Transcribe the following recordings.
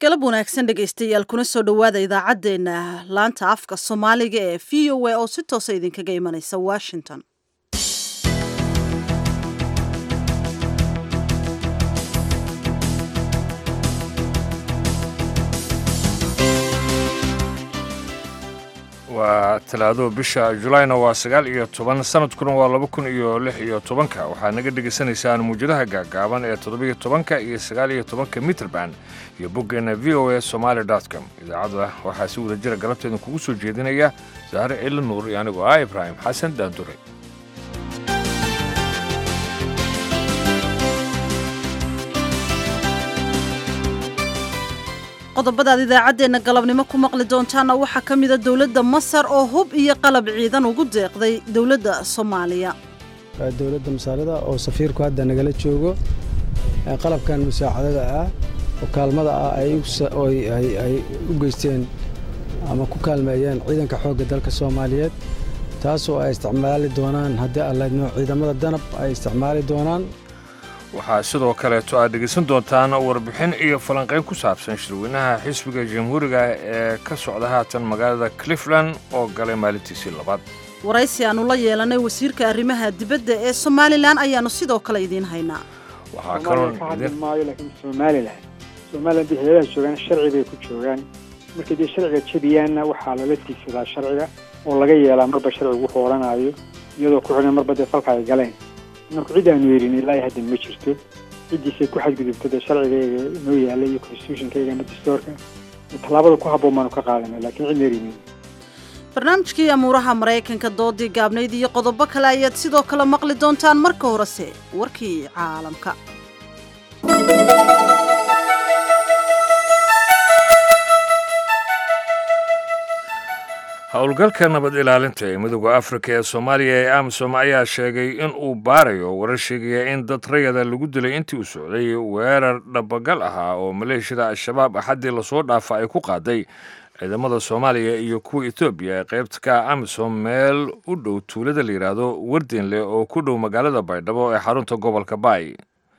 galab wanaagsan dhegaystayaal kuna soo dhowaada idaacaddeenna laanta afka soomaaliga ee v o a oo si toosa idinkaga imanaysa washington waa talaado bisha julayna waa sagaal iyo toban sanadkuna waa laba kun iyo lix iyo tobanka waxaad naga dhegaysanaysaan muwjadaha gaagaaban ee toddobiyo tobanka iyo sagaal iyo tobanka mitrband iyo boggeenna v o a somaali com idaacadda waxaa si wada jira galabteedin kugu soo jeedinaya saare cili nuur iyo anigoo ah ibraahim xasan daandure qodobadaad idaacaddeenna galabnimo ku maqli doontaana waxaa ka mida dowladda masar oo hub iyo qalab ciidan ugu deeqday dowladda soomaaliya dowladda masaalida oo safiirku hadda nagala joogo qalabkan musaacadada ah oo kaalmada ah ay u geysteen ama ku kaalmeeyeen ciidanka xoogga dalka soomaaliyeed taasoo ay isticmaali doonaan haddii allaydno ciidamada danab ay isticmaali doonaan waxaa sidoo kaleeto aad dhegaysan doontaan warbixin iyo falanqayn ku saabsan shirweynaha xisbiga jamhuuriga ee ka socda haatan magaalada clifland oo galay maalintiisii labaad waraysi aannu la yeelanay wasiirka arrimaha dibadda ee somalilan ayaannu sidoo kale idiin haynaa waxaa kaloo ka hadli maayo laakiin somalilan somalilan dee hayadaha joogaan sharci bay ku joogaan markay dee sharciga jebiyaanna waxaa lala tiigsadaa sharciga oo laga yeelaa marba sharcigu wuxuu odhanaayo iyadoo ku xidhan marba dee falka ay galeen marku cid aanu yeelin ilaa hadda ma jirto ciddiisay ku xadgudubto dee sharcigayga inoo yaalla iyo constitutionkayga ama dastoorka tallaabada ku habboon baanu ka qaadanay laakiin cid meerimin barnaamijkii amuuraha maraykanka doodii gaabnayd iyo qodobo kale ayaad sidoo kale maqli doontaan marka horese warkii caalamka howlgalka nabad ilaalinta ee midooda afrika ee soomaaliya ee amisom ayaa sheegay in uu baarayo warar sheegaya in dad rayada lagu dilay intii uu socday weerar dhabagal ahaa oo maleeshiyada al-shabaab axaddii lasoo dhaafa ay ku qaaday ciidamada soomaaliya iyo kuwa etoobiya ee qaybta ka amisom meel u dhow tuulada la yidhaahdo wardenle oo ku dhow magaalada baydhabo ee xarunta gobolka baay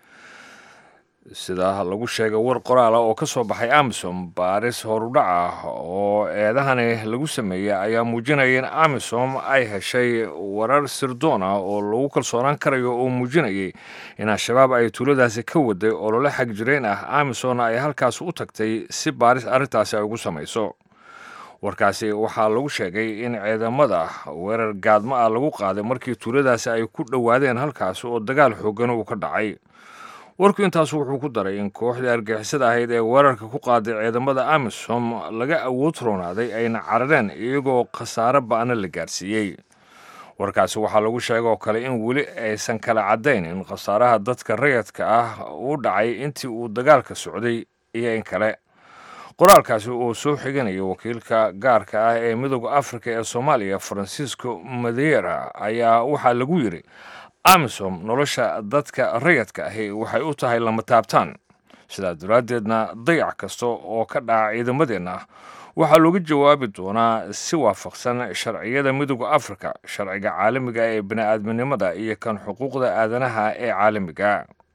sida lagu sheegay war qoraala oo ka soo baxay amisom baaris horudhac ah oo eedahani lagu sameeyey ayaa muujinaya in amisom ay heshay warar sirdoon ah oo lagu kalsoonaan karayo oo muujinayay in al-shabaab ay tuuladaasi ka waday olole xag jirayn ah amisomna ay halkaas u tagtay si baaris arrintaasi ay ugu samayso warkaasi waxaa lagu sheegay in ciidamada weerar gaadmo ah lagu qaaday markii tuuladaasi ay ku dhowaadeen halkaas oo dagaal xoogan uu ka dhacay warku intaas wuxuu ku daray in kooxdii argixisada ahayd ee weerarka ku qaaday ciidamada amisom laga awood roonaaday ayna carareen iyagoo khasaare ba'na la gaarsiiyey warkaasi waxaa lagu sheega oo kale in weli aysan kala caddayn in khasaaraha dadka rayadka ah uu dhacay intii uu dagaalka socday iyo in kale qoraalkaasi oo soo xiganaya wakiilka gaarka ah ee midooda afrika ee soomaaliya francisco madeira ayaa waxaa lagu yidhi amisom nolosha dadka rayadka ahi waxay u tahay lama taabtaan sidaa daraaddeedna dayac kasta oo ka dhaca ciidamadeenna waxaa looga jawaabi doonaa si waafaqsan sharciyada midooda afrika sharciga caalamiga ee bini'aadminimada iyo kan xuquuqda aadanaha ee caalamiga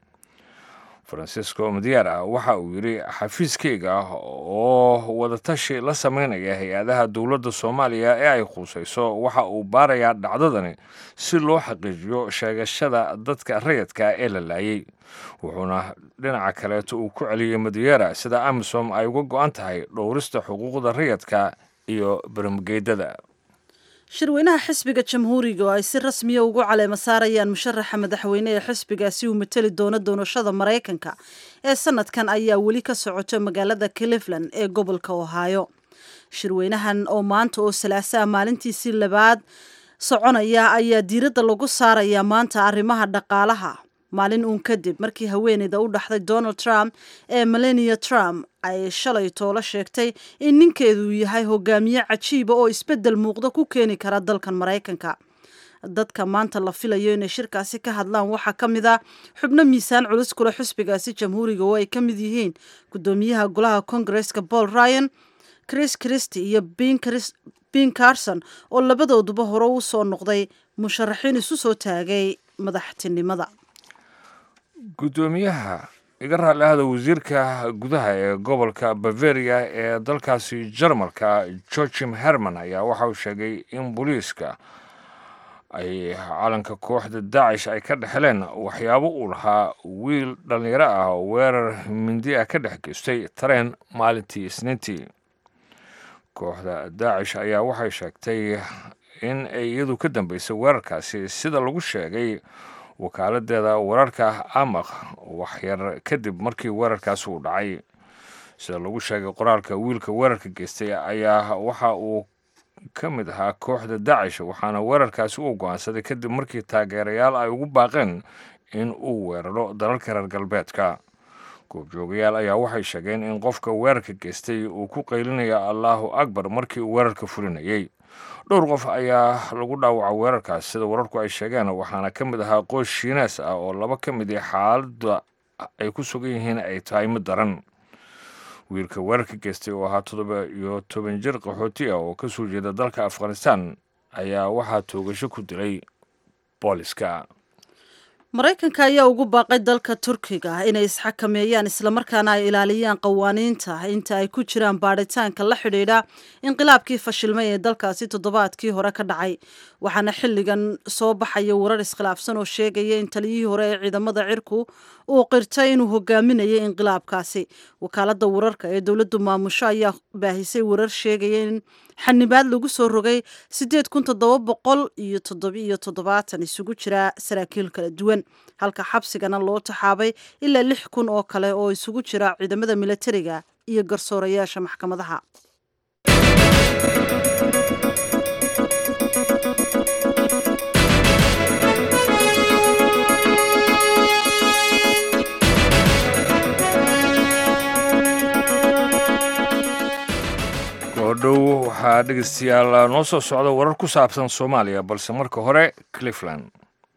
francisco madiara waxa uu yidhi xafiiskayga oo wadatashi la samaynaya hay-adaha dowladda soomaaliya ee ay quusayso waxa uu baarayaa dhacdadani si loo xaqiijiyo sheegashada dadka rayadka ee la laayay wuxuuna dhinaca kaleeto uu ku celiyey madiera sida amisom ay uga go-an tahay dhowrista xuquuqda rayadka iyo barmageydada shirweynaha xisbiga jamhuuriga oo ay si rasmiya ugu caleema saarayaan musharaxa madaxweyne ee xisbigaasi uu mateli doono doorashada maraykanka ee sanadkan ayaa weli ka socoto magaalada clifland ee gobolka ohaayo shirweynahan oo maanta oo salaasaa maalintiisii labaad soconaya ayaa diiradda lagu saarayaa maanta arrimaha dhaqaalaha maalin uun kadib markii haweeneyda u dhaxday donald trump ee melania trump ay shalay toolo sheegtay in ninkeedu yahay hogaamiye cajiiba oo isbeddel muuqda ku keeni kara dalkan maraykanka dadka maanta la filayo inay shirkaasi ka hadlaan waxaa ka mid ah xubno miisaan culus kule xisbigaasi jamhuuriga oo ay ka mid yihiin guddoomiyaha golaha kongareska paul ryan chris christy iyo bin carson oo labadooduba hore u soo noqday musharaxiin isu soo taagay madaxtinimada guddoomiyaha iga raalli ahda wasiirka gudaha ee gobolka bavaria ee dalkaasi jarmalka georgim herman ayaa waxa uu sheegay in booliiska ay calanka kooxda daacish ay ka dhexleen waxyaabo uu lahaa wiil dhallinyaro ah oo weerar mindi ah ka dhex geystay tareen maalintii isniintii kooxda daacish ayaa waxay sheegtay in ay iyadu ka dambeysay weerarkaasi sida lagu sheegay wakaaladdeeda wararka amaq waxyar kadib markii weerarkaasi uu dhacay sida lagu sheegay qoraalka wiilka weerarka geystay ayaa waxa uu ka mid ahaa kooxda daacish waxaana weerarkaasi uu go-aansaday kadib markii taageerayaal ay ugu baaqeen in uu weeraro dalalka reer galbeedka goobjoogayaal ayaa waxay sheegeen in qofka weerarka geystay uu ku qaylinaya allaahu akbar markii uu weerarka fulinayay dhowr qof ayaa lagu dhaawaca weerarkaas sida wararku ay sheegeen waxaana ka mid ahaa qoys shiinees ah oo laba ka mid i xaaladda ay ku sugan yihiin ay tahay mid daran wiilka weerarka geystay oo ahaa toddoba iyo toban jir qaxooti ah oo ka soo jeeda dalka afghanistan ayaa waxaa toogasho ku dilay booliska maraykanka ayaa ugu baaqay dalka turkiga inay isxakameeyaan islamarkaana ay ilaaliyaan qawaaniinta inta ay ku jiraan baadhitaanka la xidhiidha inqilaabkii fashilmay ee dalkaasi toddobaadkii hore ka dhacay waxaana xilligan soo baxaya warar iskhilaafsan oo sheegaya in taliyihii hore ee ciidamada cirku uu qirtay inuu hogaaminayay inqilaabkaasi wakaalada wararka ee dowladdu maamusho ayaa baahisay warar sheegaya in xanibaad lagu soo rogay sideed kun toddoba boqol iyo toddobiiyo toddobaatan isugu jira saraakiil kala duwan halka xabsigana loo taxaabay ilaa lix kun oo kale oo isugu jira ciidamada milatariga iyo garsoorayaasha maxkamadaha goodhow waxaa dhegeystayaal noo soo socda warar ku saabsan soomaaliya balse marka hore cleveland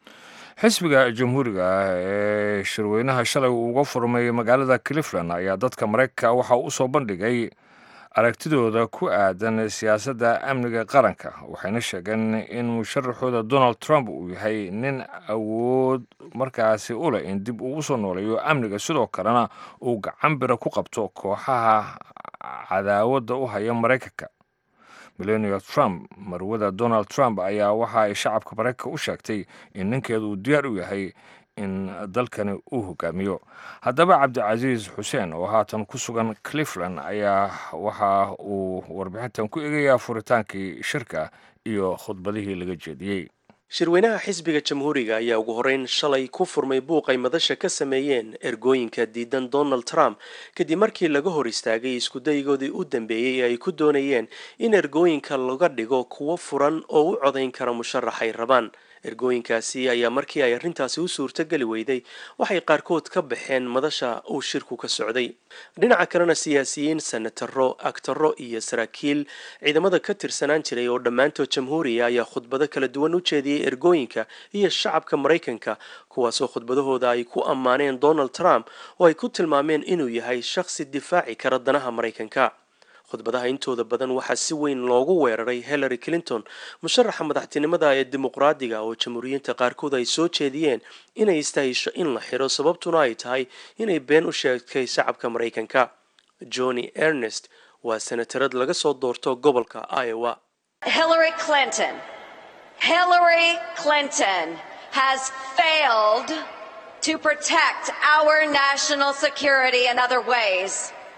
xisbiga jamhuuriga ah ee shirweynaha shalay uu uga furmay magaalada cleveland ayaa dadka maraykanka waxa u soo bandhigay aragtidooda ku aadan siyaasadda amniga qaranka waxayna sheegeen in musharaxooda donald trump uu yahay nin awood markaasi u leh in dib uu usoo nooleeyo amniga sidoo kalena uu gacan bira ku qabto kooxaha cadaawadda u haya maraykanka millennia trump marwada donald trump ayaa waxa ay shacabka maraykanka u sheegtay in ninkeedu uu diyaar u yahay in dalkani uu hogaamiyo haddaba cabdicasiis xuseen oo haatan ku sugan cleveland ayaa waxa uu warbixintan ku eegayaa furitaankii shirka iyo khudbadihii laga jeediyey shirweynaha xisbiga jamhuuriga ayaa ugu horeyn shalay ku furmay buuq ay madasha ka sameeyeen ergooyinka diidan donald trump kadib markii laga hor istaagay iskudaygoodii u dambeeyey ee ay ku doonayeen in ergooyinka laga dhigo kuwo furan oo u codayn kara musharaxay rabaan ergooyinkaasi ayaa markii ay arrintaasi u suurtogeli weyday waxay qaarkood ka baxeen madasha uu shirku ka socday dhinaca kalena siyaasiyiin senataro agtaro iyo saraakiil ciidamada ka tirsanaan jiray oo dhammaantood jamhuuriya ayaa khudbado kala duwan u jeediyey ergooyinka iyo shacabka maraykanka kuwaasoo khudbadahooda ay ku ammaaneen donald trump oo ay ku tilmaameen inuu yahay shakhsi difaaci kara danaha maraykanka khudbadaha intooda badan waxaa si weyn loogu weeraray hillary clinton musharaxa madaxtinimada ee dimuqraadiga oo jamhuuriyiinta qaarkood ay soo jeediyeen inay istahisho in la xiro sababtuna ay tahay inay been u sheegtay shacabka maraykanka johnny ernest waa senatarad laga soo doorto gobolka iowa Hillary Clinton. Hillary Clinton has failed to protect our national security in other ways.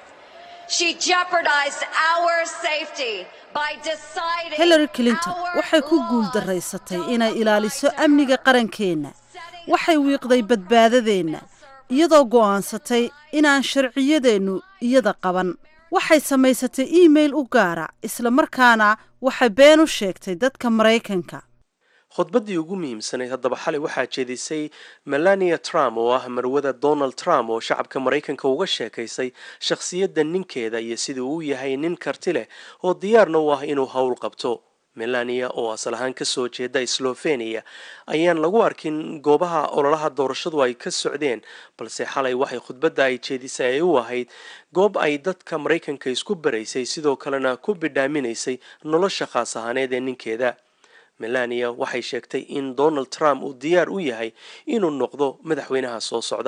She jeopardized our safety by deciding hillary clinton our waxay ku laws guuldarraysatay don't inay apply ilaaliso to amniga us. qarankeenna Setting waxay wiiqday badbaadadeenna iyadoo go'aansatay inaan sharciyadeennu iyada qaban waxay samaysatay iimayl u gaara isla markaana waxay been u sheegtay dadka maraykanka khudbaddii ugu muhiimsanayd haddaba xalay waxaa jeedisay melania trump oo ah marwada donald trump oo shacabka maraykanka uga sheekaysay shakhsiyadda ninkeeda iyo siduu uu yahay nin karti leh oo diyaarna u ah inuu howl qabto melania oo asal ahaan kasoo jeeda slovenia ayaan lagu arkin goobaha ololaha doorashadu ay ka socdeen balse xalay waxay khudbadda ay jeedisay ay u ahayd goob ay dadka maraykanka isku baraysay sidoo kalena ku bidhaaminaysay nolosha khaas ahaaneed ee ninkeeda melania waxay sheegtay in donald trump uu diyaar u yahay inuu noqdo madaxweynaha soo socda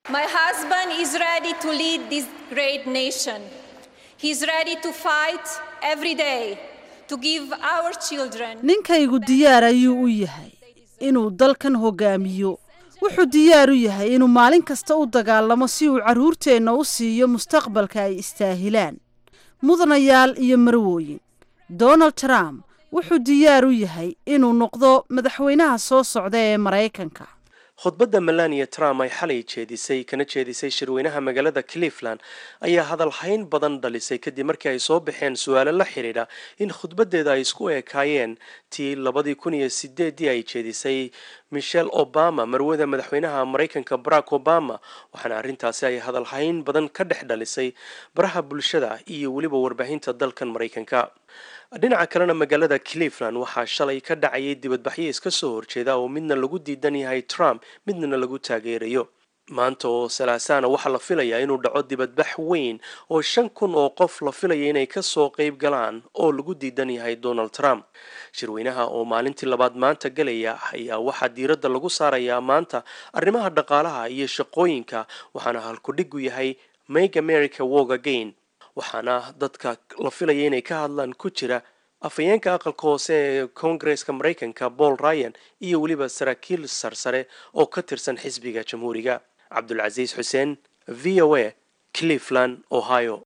My husband is ready to lead this great nation. He's ready to fight every day to give our children. ninkaygu diyaar ayuu u yahay inuu dalkan hogaamiyo wuxuu diyaar u yahay inuu maalin kasta u dagaalamo si uu carruurteenna u siiyo mustaqbalka ay istaahilaan mudanayaal iyo marwooyin donald trump wuxuu diyaar u yahay inuu noqdo madaxweynaha soo socda ee maraykanka khudbadda melania trump ay xalay jeedisay kana jeedisay shirweynaha magaalada cleveland ayaa hadalhayn badan dhalisay kadib markii ay soo baxeen su-aalo la xidhiidha in khudbaddeeda ay isku ekaayeen tii labadii kun iyo sideedii ay jeedisay michelle obama marwada madaxweynaha maraykanka barack obama waxaana arrintaasi ay hadalhayn badan ka dhex dhalisay baraha bulshada iyo weliba warbaahinta dalkan maraykanka dhinaca kalena magaalada cleveland waxaa shalay ka dhacayay dibadbaxyo iska soo horjeeda oo midna lagu diidan yahay trump midna lagu taageerayo maanta oo salaasaana waxaa la filayaa inuu dhaco dibadbax weyn oo shan kun oo qof la filaya inay kasoo qeyb galaan oo lagu diidan yahay donald trump shirweynaha oo maalintii labaad maanta galaya ayaa waxaa diiradda lagu saarayaa maanta arrimaha dhaqaalaha iyo shaqooyinka waxaana halkudhigu yahay make america work again waxaana dadka la filaya inay ka hadlaan ku jira afhayeenka aqalka hoose ee koongareska maraykanka paul ryan iyo weliba saraakiil sarsare oo ka tirsan xisbiga jamhuuriga cabdulcasiis xuseen v o a cleveland ohio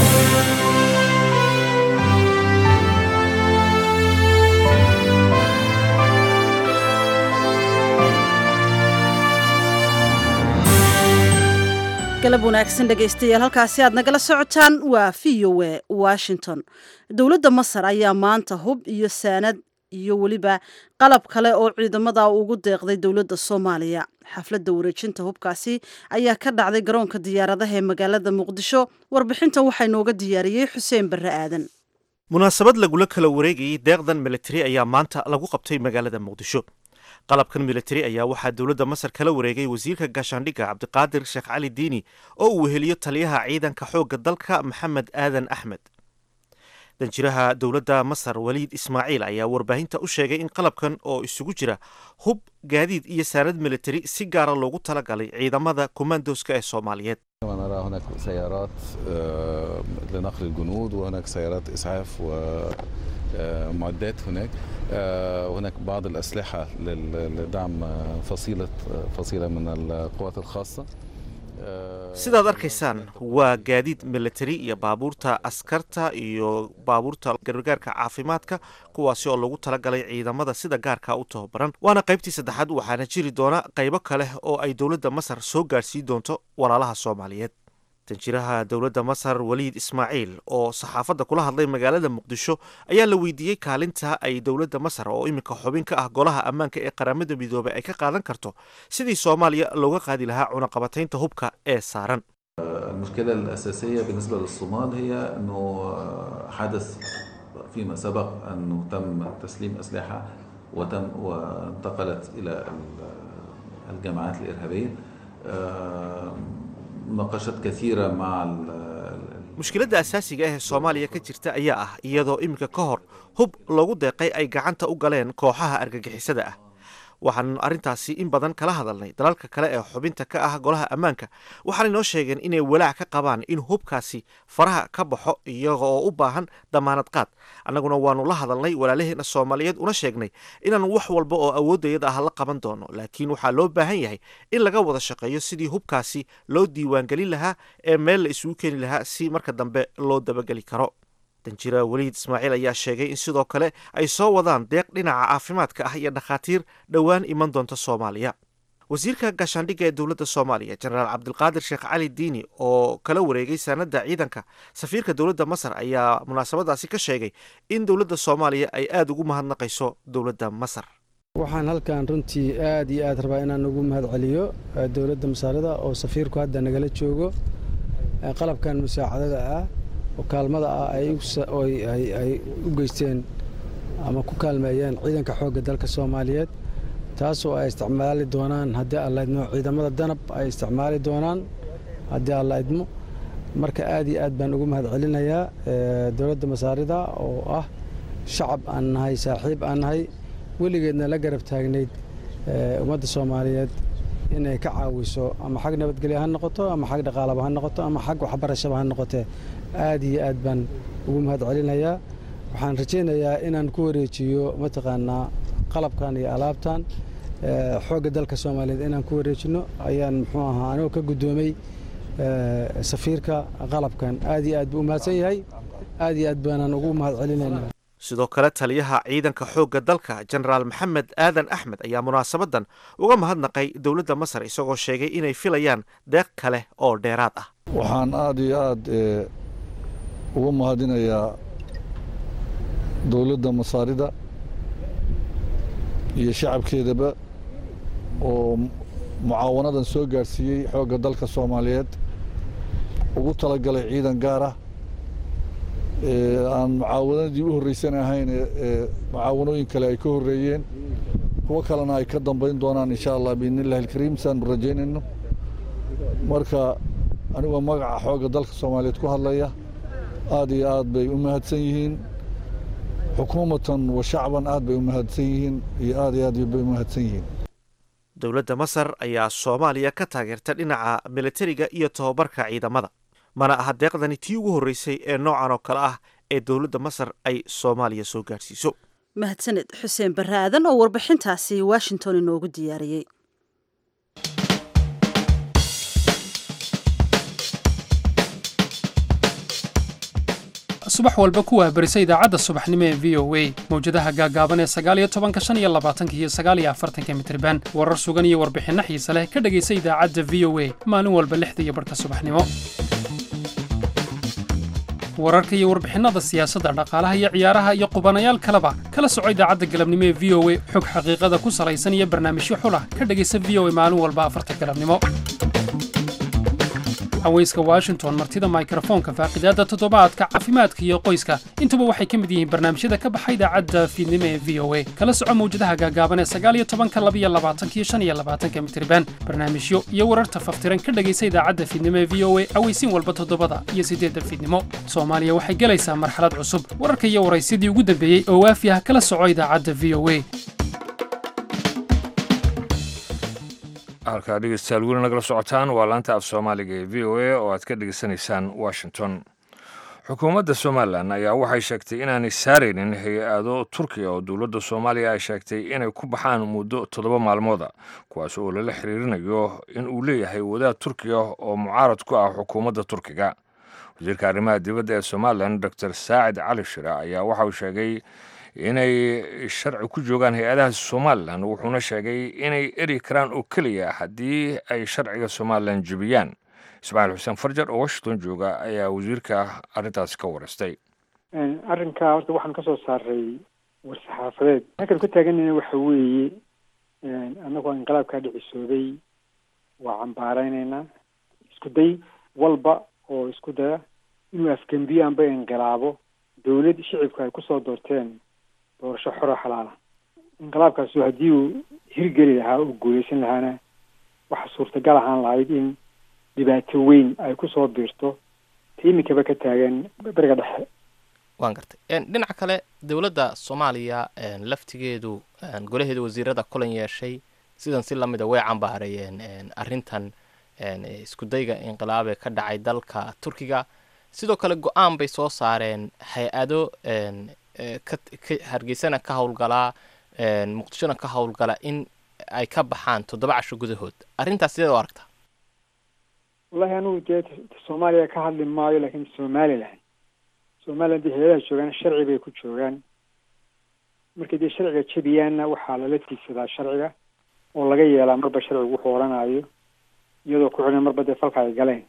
galab wanaagsan dhegaystayaal halkaasi aad nagala socotaan waa v o a washington dowladda masar ayaa maanta hub iyo saanad iyo weliba qalab kale oo ciidamada ugu deeqday dowladda soomaaliya xafladda wareejinta hubkaasi ayaa ka dhacday garoonka diyaaradaha ee magaalada muqdisho warbixintan waxaa inooga diyaariyey xuseen barre aadan munaasabad lagula kala wareegayay deeqdan militari ayaa maanta lagu qabtay magaalada muqdisho qalabkan militari ayaa waxaa dowladda masar kala wareegay wasiirka gaashaandhigga cabdiqaadir sheekh cali diini oo uu weheliyo taliyaha ciidanka xoogga dalka maxamed aadan axmed danjiraha dowladda masar waliid ismaaciil ayaa warbaahinta u sheegay in qalabkan oo isugu jira hub gaadiid iyo saanad militari si gaara loogu talagalay ciidamada kumandoska ee soomaaliyeed ونرى هناك سيارات لنقل الجنود وهناك سيارات إسعاف ومعدات هناك وهناك بعض الأسلحة لدعم فصيلة فصيلة من القوات الخاصة sidaad arkaysaan waa gaadiid militari iyo baabuurta askarta iyo baabuurta gargaarka caafimaadka kuwaasi oo lagu talagalay ciidamada sida gaarka u tababaran waana qaybtii saddexaad waxaana jiri doona qaybo kale oo ay dowladda masar soo gaadhsiin doonto walaalaha soomaaliyeed danjiraha dowladda masar waliid ismaaciil oo saxaafadda kula hadlay magaalada muqdisho ayaa la weydiiyey kaalinta ay dowladda masar oo iminka xubin ka ah golaha ammaanka ee qaramada midoobay ay ka qaadan karto sidii soomaaliya looga qaadi lahaa cunaqabataynta hubka ee saaran المشكلة الأساسية بالنسبة للصومال هي أنه حدث فيما سبق أنه تم تسليم أسلحة وتم وانتقلت إلى الجماعات الإرهابية مناقشات كثيرة مع mushkiladda asaasiga ah ee soomaaliya ka jirta ayaa ah iyadoo iminka ka hor hub loogu deeqay ay gacanta u galeen kooxaha argagixisada ah waxaanu arrintaasi in badan kala hadalnay dalalka kale ee xubinta ka ah golaha ammaanka waxaanay noo sheegeen inay walaac ka qabaan in hubkaasi faraha ka baxo iyaga oo u baahan damaanad qaad annaguna waanu la hadalnay walaalaheena soomaaliyeed una sheegnay inaan wax walba oo awooddayada ah la qaban doono laakiin waxaa loo baahan yahay in laga wada shaqeeyo sidii hubkaasi loo diiwaangelin lahaa ee meel la isugu keeni lahaa si marka dambe loo dabageli karo danjira weliid ismaaciil ayaa sheegay in sidoo kale ay soo wadaan deeq dhinaca caafimaadka ah iyo dhakhaatiir dhowaan iman doonta soomaaliya wasiirka gaashaandhigga ee dowladda soomaaliya jenaraal cabdilqaadir sheekh cali diini oo kala wareegay saanadda ciidanka safiirka dowladda masar ayaa munaasabadaasi ka sheegay in dowladda soomaaliya ay aada ugu mahadnaqayso dowladda masar waxaan halkan runtii aad iyo aad rabaa inaan ugu mahad celiyo dowladda masaarida oo safiirku hadda nagala joogo qalabkan musaacadada ah oo kaalmada ah ay u geysteen ama ku kaalmeeyeen ciidanka xoogga dalka soomaaliyeed taasoo ay isticmaali doonaan haddii alla idmo ciidamada danab ay isticmaali doonaan haddii alla idmo marka aad iyo aad baan ugu mahad celinayaa dowladda masaarida oo ah shacab aan nahay saaxiib aan nahay weligeedna la garab taagnayd ummadda soomaaliyeed inay ka caawiso ama xag nabadgelyo ha noqoto ama xag dhaqaalaba ha noqoto ama xag waxbarashaba ha noqotee aad iyo aad baan ugu mahad celinayaa waxaan rajaynayaa inaan ku wareejiyo mataqaanaa qalabkan iyo alaabtan xoogga dalka soomaaliyeed inaan ku wareejino ayaan muxuu ahaa anigoo ka guddoomay safiirka qalabkan aad iyo aad buu u mahadsan yahay aad iyo aad baanaan ugu mahad celinaynaa sidoo kale taliyaha ciidanka xoogga dalka jenaraal maxamed aadan axmed ayaa munaasabadan uga mahadnaqay dowladda masar isagoo sheegay inay filayaan deeq kale oo dheeraad ah waxaan aad iyo aad uga mahadinayaa dowladda masaarida iyo shacabkeedaba oo mucaawanadan soo gaadhsiiyey xoogga dalka soomaaliyeed ugu talagalay ciidan gaar ah aan mucaawanadii u horreysan ahayn ee mucaawanooyin kale ay ka horreeyeen kuwo kalena ay ka dambayn doonaan insha allah biidnillahi alkariim saanu rajaynayno marka anigoo magaca xoogga dalka soomaaliyeed ku hadlaya aad iyo aad bay u mahadsan yihiin xukuumatan wa shacban aad bay u mahadsan yihiin iyo aad iyo aad bay u mahadsan yihiin dowladda masar ayaa soomaaliya ka taageerta dhinaca militariga iyo tobabarka ciidamada mana aha deeqdani tii ugu horreysay ee noocan oo kale ah ee dowladda masar ay soomaaliya soo gaadhsiiso mahadsaned xuseen barre aadan oo warbixintaasi washington inoogu diyaariyey subax walba kuwaa berisa idaacadda subaxnimo ee v o a mawjadaha gaagaaban ee sagaaliyo tobanka shan iyo labaatanka iyo sagaaliyo afartanka mitriban warar sugan iyo warbixinno xiise leh ka dhegaysa idaacadda v o a maalin walba lixda iyo barhka subaxnimo wararka iyo warbixinnada siyaasadda dhaqaalaha iyo ciyaaraha iyo qubanayaal kaleba kala soco idaacadda galabnimo ee v o a xog xaqiiqada ku salaysan iyo barnaamijyo xulah ka dhegaysa v o a maalin walba afarta galabnimo haweyska washington martida mikrofoonka faaqidaadda toddobaadka caafimaadka iyo qoyska intuba waxay ka mid yihiin barnaamijyada ka baxa idaacadda fiidnimo ee v o a kala soco mawjadaha gaagaaban ee sagaaliyo tobanka labiyo labaatankiyo shan iyo labaatanka mitriban barnaamijyo iyo wararta faftiran ka dhegaysa idaacadda fiidnimo ee v o a aweysiin walba toddobada iyo siddeedda fiidnimo soomaaliya waxay gelaysaa marxalad cusub wararka iyo waraysyadii ugu dambeeyey oo waafi ah kala soco idaacadda v o a halkaa dhegeystayaal weli nagala socotaan waa laanta af soomaaliga ee v o a oo aad ka dhegeysanaysaan washington xukuumadda somalilan ayaa waxay sheegtay inaanay saaraynin hay-ado turkiya oo dowladda soomaaliya ay sheegtay inay ku baxaan muddo toddoba maalmooda kuwaas oo lala xiriirinayo in uu leeyahay wadaad turkiya oo mucaarad ku ah xukuumadda turkiga wasiirka arrimaha dibadda ee somalilan doctor saacid cali shire ayaa waxa uu sheegay inay sharci ku joogaan hay-adaha somalilan wuxuuna sheegay inay eri karaan oo keliya haddii ay sharciga somalilan jebiyaan ismaaciil xuseen farjar oo washington jooga ayaa wasiirka arrintaasi ka wareystay arrinkaa horta waxaan kasoo saaray war-saxaafadeed halkan ku taaganayna waxa weeye annagoo inqilaabkaa dhicisooday waa cambaareyneynaa isku day walba oo isku daya inuu afgembiyo amba inqilaabo dowlad shicibka ay kusoo doorteen doorasho xoro xalaala inqilaabkaasu haddii uu hirgeli lahaa oo guuleysan lahaana waxa suurtagal ahaan lahayd in dhibaato weyn ay kusoo biirto ta iminkaba ka taagan beriga dhexe waan gartay dhinaca kale dowladda soomaaliya laftigeedu golaheeda wasiirada kulan yeeshay sidan si lamida way cambaarayeen arrintan isku dayga inqilaabee ka dhacay dalka turkiga sidoo kale go-aan bay soo saareen hay-ado ka hargeysana ka howlgalaa muqdishona ka howlgala in ay ka baxaan toddoba casho gudahood arrintaas sideed u aragtaa wallahi anugu dee soomaaliya ka hadli maayo laakiin somalilan somalilan dee hay-adaha joogaan sharci bay ku joogaan markay dee sharciga jebiyaanna waxaa lala tiigsadaa sharciga oo laga yeelaa marba sharcigu wuxuu odhanayo iyadoo ku xidhan marba dee falka ay galeen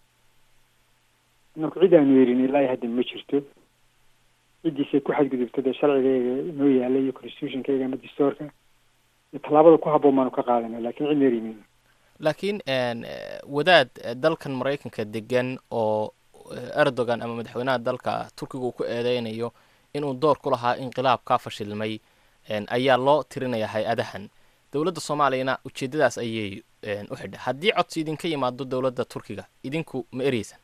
marku cid aanu yerin ilaa hadda ma jirto ciddiisay ku xadgudubto dee sharcigayga inoo yaala iyo constitutionkayga ama dastoorka iyo tallaabada ku habboon baanu ka qaadana lakin cid meerimin laakiin wadaad dalkan maraykanka degan oo erdogan ama madaxweynaha dalka turkiga uu ku eedeynayo inuu door ku lahaa inqilaab kaa fashilmay ayaa loo tirinaya hay-adahan dowladda soomaaliyana ujeedadaas ayay u xidha haddii codsi idinka yimaado dowladda turkiga idinku ma ereysan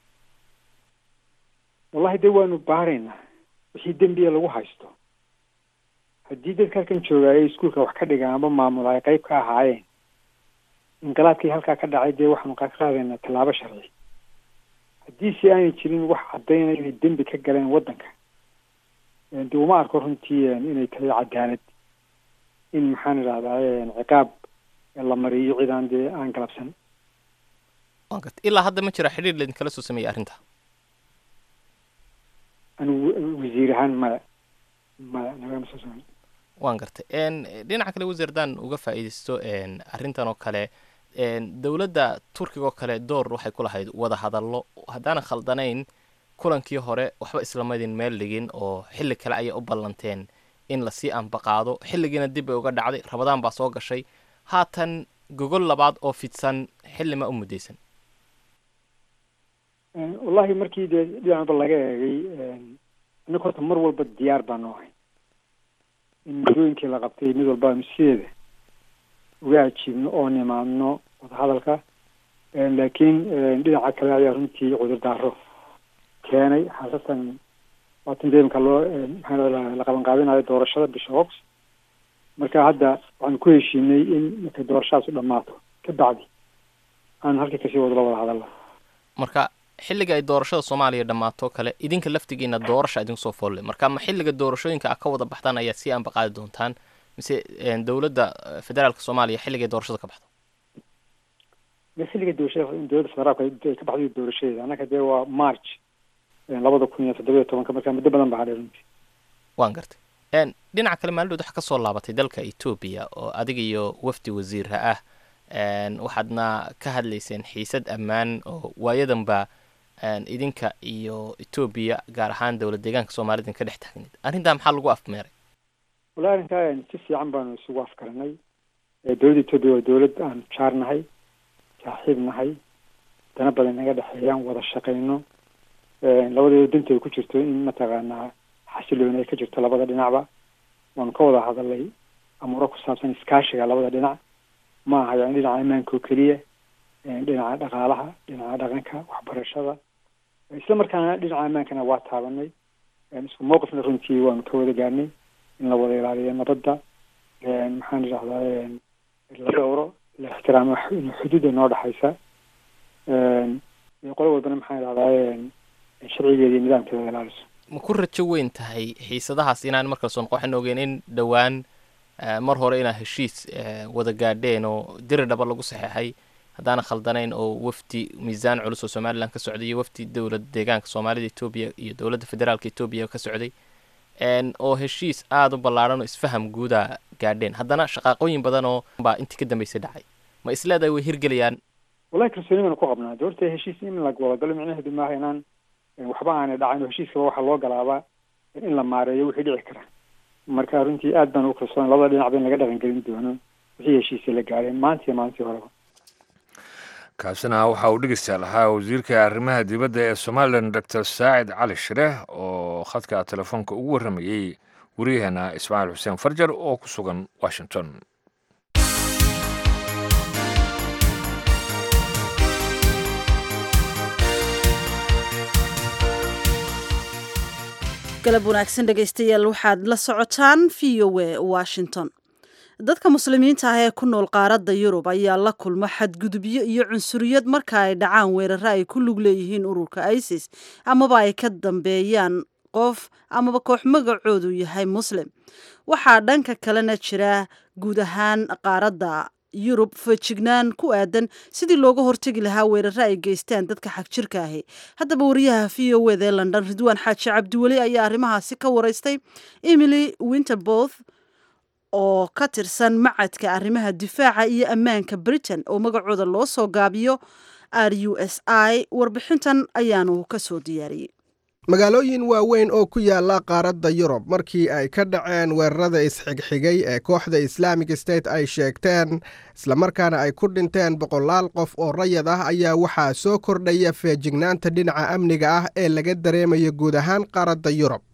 wallahi dee waanu baaraynaa wixii dembiya lagu haysto haddii dadka halkan jooga ay iskuolka wax ka dhigaan amba maamula ay qayb ka ahaayeen inqilaabkii halkaa ka dhacay dee waxaanu ka qaadaynaa tallaabo sharci haddii si aanay jirin wax caddaynaya inay dembi ka galeen waddanka dee uma arko runtii inay tahay cadaalad in maxaan idhahdaa ciqaab la mariyo cid aan dee aan galabsan waan garta ilaa hadda ma jira xidhiir laidinkala soo sameeyey arrinta anigu wasiir ahaan maya maya nagama soo sameyn waan gartay dhinaca kale wasiir haddaan uga faa'iidaysto arrintan oo kale dowladda turkiga oo kale door waxay ku lahayd wada hadallo haddaanan khaldanayn kulankii hore waxba islamadin meel dhigin oo xilli kale ayay u ballanteen in lasii ambaqaado xilligiina dib bay uga dhacday rabadaan baa soo gashay haatan gogol labaad oo fidsan xilli ma u muddaysan wallahi markii dee dhinacba laga eegay innaga horta mar walba diyaar baanu ahay in muddooyinkii la qabtay mid walba aanu sideeda uga ajiibno oo nimaadno wadahadalka laakiin dhinaca kale ayaa runtii cudurdaaro keenay xaasatan waatan dee imka loo maxaa la qaban qaabinayo doorashada bisha ox marka hadda waxaanu ku heshiinay in markay doorashadaas u dhammaato ka bacdi aanu halkii kasii wado la wada hadalla marka xilliga ay doorashada soomaaliya dhammaato kale idinka laftigiina doorasha idinku soo foolle marka ma xilliga doorashooyinka a ka wada baxdaan ayaad sii ambaqaadi doontaan mise dowladda federaalka soomaaliya xilligay doorashada ka baxdo ma xilliga doorashada dowladda federaalka ay ka baxday doorashadeeda annaka dee waa march labada kun iyo toddoba iyo tobanka marka muddo badan baa hadhay runtii waan gartay dhinaca kale maalidhood waxaa kasoo laabatay dalka etoobiya oo adiga iyo wafdi wasiirha ah waxaadna ka hadlayseen xiisad ammaan oo waayadanba idinka iyo etoobiya gaar ahaan dowlad deegaanka soomaalida ka dhex taagneed arrintaa maxaa lagu afmeeray wallahi arrinkaa si fiican baanu isugu afkaranay dowladda etoobiya waa dowlad aanu jaar nahay saaxiib nahay dana badan naga dhexeeyaan wada shaqayno labadeeda danta ay ku jirto in mataqaanaa xasilooni ay ka jirto labada dhinacba waanu ka wada hadalay amuuro ku saabsan iskaashiga labada dhinac ma aha yani dhinaca ammaanka oo keliya dhinaca dhaqaalaha dhinaca dhaqanka waxbarashada isla markaana dhinaca ammaankana waa taabanay isku mowqifna runtii waanu ka wada gaarnay in la wada ilaaliyo nabadda maxaan idhahdaa la dhowro la ixtiraamo xuduudda noo dhexaysa qolo walbana maxaan idhahdaa sharcigeeda iyo nidaamkeeda ilaaliso ma ku rajo weyn tahay xiisadahaas inaan markale soo noqo waxaan ogeen in dhowaan mar hore inaa heshiis wada gaadheen oo diri dhaba lagu saxeexay haddaana khaldanayn oo wafdi miisaan culus oo somalilan ka socday iyo wafdi dowlad deegaanka soomaalida etoobiya iyo dowladda federaalka etoobiya ka socday oo heshiis aada u ballaadhan oo isfaham guuda gaadheen haddana shaqaaqooyin badan oo baa intii ka dambeysay dhacay ma isleedahay way hirgelayaan wallahi kalsooni baanu ku qabnaa doorta heshiis in la wadagalo micnaheedu maaha inaan waxba aanay dhacayn oo heshiiskaba waxaa loo galaabaa in la maareeyo wixii dhici kara marka runtii aad baan ugu kalsoon labada dhinac ba in laga dhaqangelin doono wixii heshiisya la gaadheen maanta iyo maalintii horeba kaasina waxa uu dhegeystayaal ahaa wasiirka arrimaha dibadda ee somalilan doctor saacid cali shire oo khadka telefoonka ugu warramayey wariyaheena ismaaciil xuseen farjar oo ku sugan washington galab wanaagsan dhegaystayaal waxaad la socotaan v o a washington dadka muslimiinta ah ee ku nool qaaradda yurub ayaa la kulma xadgudubyo iyo cunsuriyad marka ay dhacaan weeraro ay ku lug leeyihiin ururka isis amaba ay ka dambeeyaan qof amaba koox magacoodu yahay muslim waxaa dhanka kalena jira guud ahaan qaaradda yurub feejignaan ku aadan sidii looga hortegi lahaa weeraro ay geystaan dadka xagjirka ahi haddaba wariyaha v o wd ee london ridwaan xaaji cabdiweli ayaa arrimahaasi ka waraystay emily winterboth oo ka tirsan macadka arrimaha difaaca iyo ammaanka britain oo magacooda loo soo gaabiyo r u s i warbixintan ayaanu ka soo diyaariyey magaalooyin waaweyn oo ku yaala qaaradda yurub markii ay ka dhaceen weerarada isxigxigay ee kooxda islaamic state ay sheegteen islamarkaana ay ku dhinteen boqolaal qof oo rayad ah ayaa waxaa soo kordhaya feejignaanta dhinaca amniga ah ee laga dareemayo guud ahaan qaaradda yurub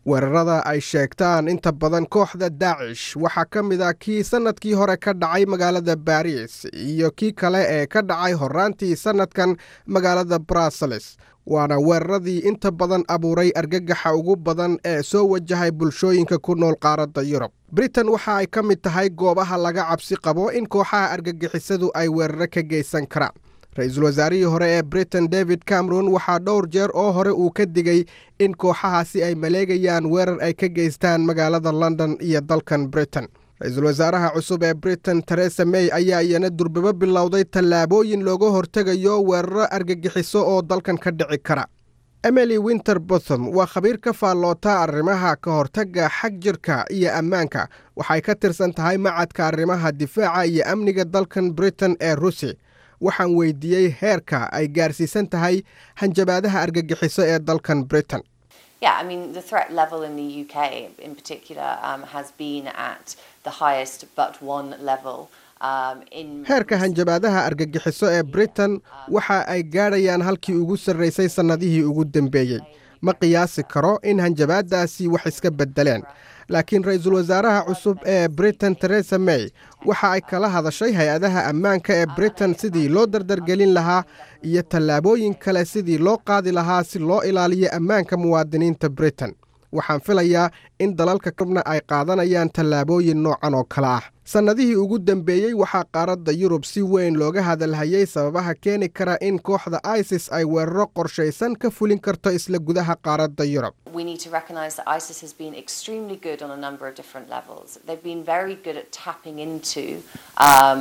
weerarada ay sheegtaan inta badan kooxda daacish waxaa ka mid ah kii sannadkii hore ka dhacay magaalada baris iyo kii kale ee ka dhacay horraantii sannadkan magaalada bruseles waana weeraradii inta badan abuuray argagaxa ugu badan ee soo wajahay bulshooyinka ku nool qaaradda yurub britain waxa ay ka mid tahay goobaha laga cabsi qabo in kooxaha argagixisadu ay weeraro ka geysan karaan ra-iisul wasaarihii hore ee britain david cameron waxaa dhowr jeer oo hore uu ka digay in kooxahaasi ay maleegayaan weerar ay ka geystaan magaalada london iyo dalkan britain ra-iisul wasaaraha cusub ee britain teresa may ayaa iyana durbabo bilowday tallaabooyin looga hortegayo weeraro argagixiso oo dalkan ka dhici kara emily winter bothom waa khabiir ka faalloota arrimaha ka hortagga xag jirka iyo ammaanka waxay ka tirsan tahay macadka arrimaha difaaca iyo amniga dalkan britain ee rusi waxaan weydiiyey heerka ay gaarsiisan tahay hanjabaadaha argagixiso ee dalkan britain Yeah, I mean, the threat level in the UK in particular um, has been at the highest but one level. Um, in heerka hanjabaadaha argagixiso ee britain waxa ay gaadhayaan halkii ugu sarraysay sannadihii ugu dambeeyey ma qiyaasi karo in hanjabaadaasi wax iska beddeleen laakiin ra-iisul wasaaraha cusub ee britain teresa may waxa ay kala hadashay hay-adaha ammaanka ee britain sidii loo dardargelin lahaa iyo tallaabooyin kale sidii loo qaadi lahaa si loo ilaaliyo ammaanka muwaadiniinta britain waxaan filayaa in dalalka kabna ay qaadanayaan tallaabooyin noocan oo kale ah sannadihii ugu dambeeyey waxaa qaaradda yurub si weyn looga hadalhayay sababaha keeni kara in kooxda isis ay weeraro qorshaysan ka fulin karto isla gudaha qaaradda yurub we need to recognize that ISIS has been extremely good on a number of different levels. They've been very good at tapping into um,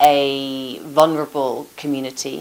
a vulnerable community.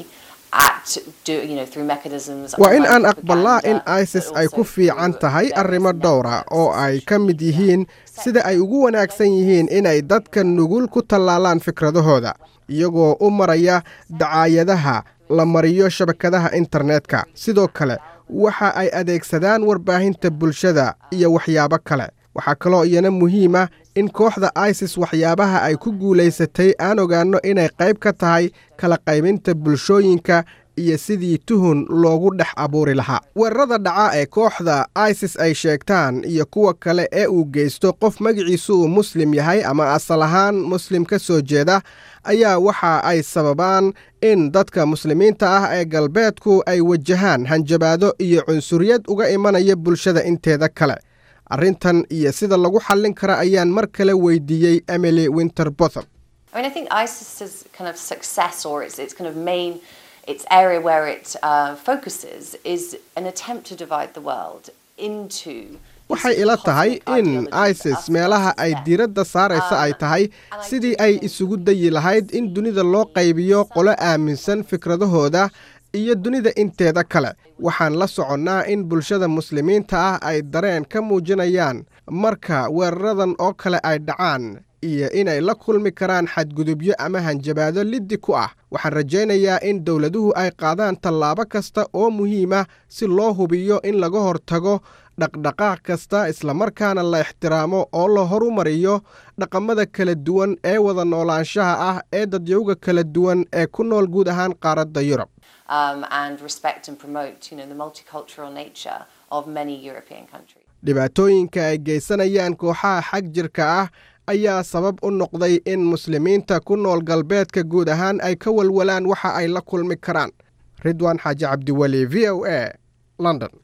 At do, you know, through mechanisms waa in aan online aqbalaa in propaganda, isis but ay also ku fiican tahay arrimo dhowra oo ay ka mid yihiin sida ay ugu wanaagsan yihiin inay dadka nugul ku tallaalaan fikradahooda iyagoo u maraya dacaayadaha la mariyo shabakadaha internetka sidoo kale waxa ay adeegsadaan warbaahinta bulshada iyo waxyaabo kale waxaa kaloo iyana muhiim ah in kooxda isis waxyaabaha ay ku guulaysatay aan ogaanno inay qayb ka tahay kala qaybinta bulshooyinka iyo sidii tuhun loogu dhex abuuri lahaa weerarada dhaca ee kooxda isis ay sheegtaan iyo kuwa kale ee uu geysto qof magaciisu uu muslim yahay ama asal ahaan muslim ka soo jeeda ayaa waxa ay sababaan in dadka muslimiinta ah ee galbeedku ay wajahaan hanjabaado iyo cunsuriyad uga imanaya bulshada inteeda kale arrintan iyo sida lagu xallin kara ayaan mar kale weydiiyey emily winterbotham I mean, I think ISIS's kind of success or its, its kind of main, its area where it uh, focuses is an attempt to divide the world into. waxay ila tahay in isis meelaha ay diiradda saaraysa ay tahay sidii ay isugu dayi lahayd in dunida loo qaybiyo qolo aaminsan fikradahooda iyo dunida inteeda kale waxaan la soconnaa in bulshada muslimiinta ah ay dareen ka muujinayaan marka weeraradan oo kale ay dhacaan iyo inay la kulmi karaan xadgudubyo ama hanjabaado liddi ku ah waxaan rajaynayaa in dowladuhu ay qaadaan tallaabo kasta oo muhiima si loo hubiyo in laga hortago dhaqdhaqaaq kasta islamarkaana la ixtiraamo oo la horumariyo dhaqamada kala duwan ee wada noolaanshaha ah ee dadyowga kala duwan ee ku nool guud ahaan qaaradda yurub Um, and respect and promote, you know, the multicultural nature of many European countries. dhibaatooyinka ay geysanayaan kooxaha xag jirka ah ayaa sabab u noqday in muslimiinta ku nool galbeedka guud ahaan ay ka walwalaan waxa ay la kulmi karaan ridwaan xaaji cabdiweli v o a london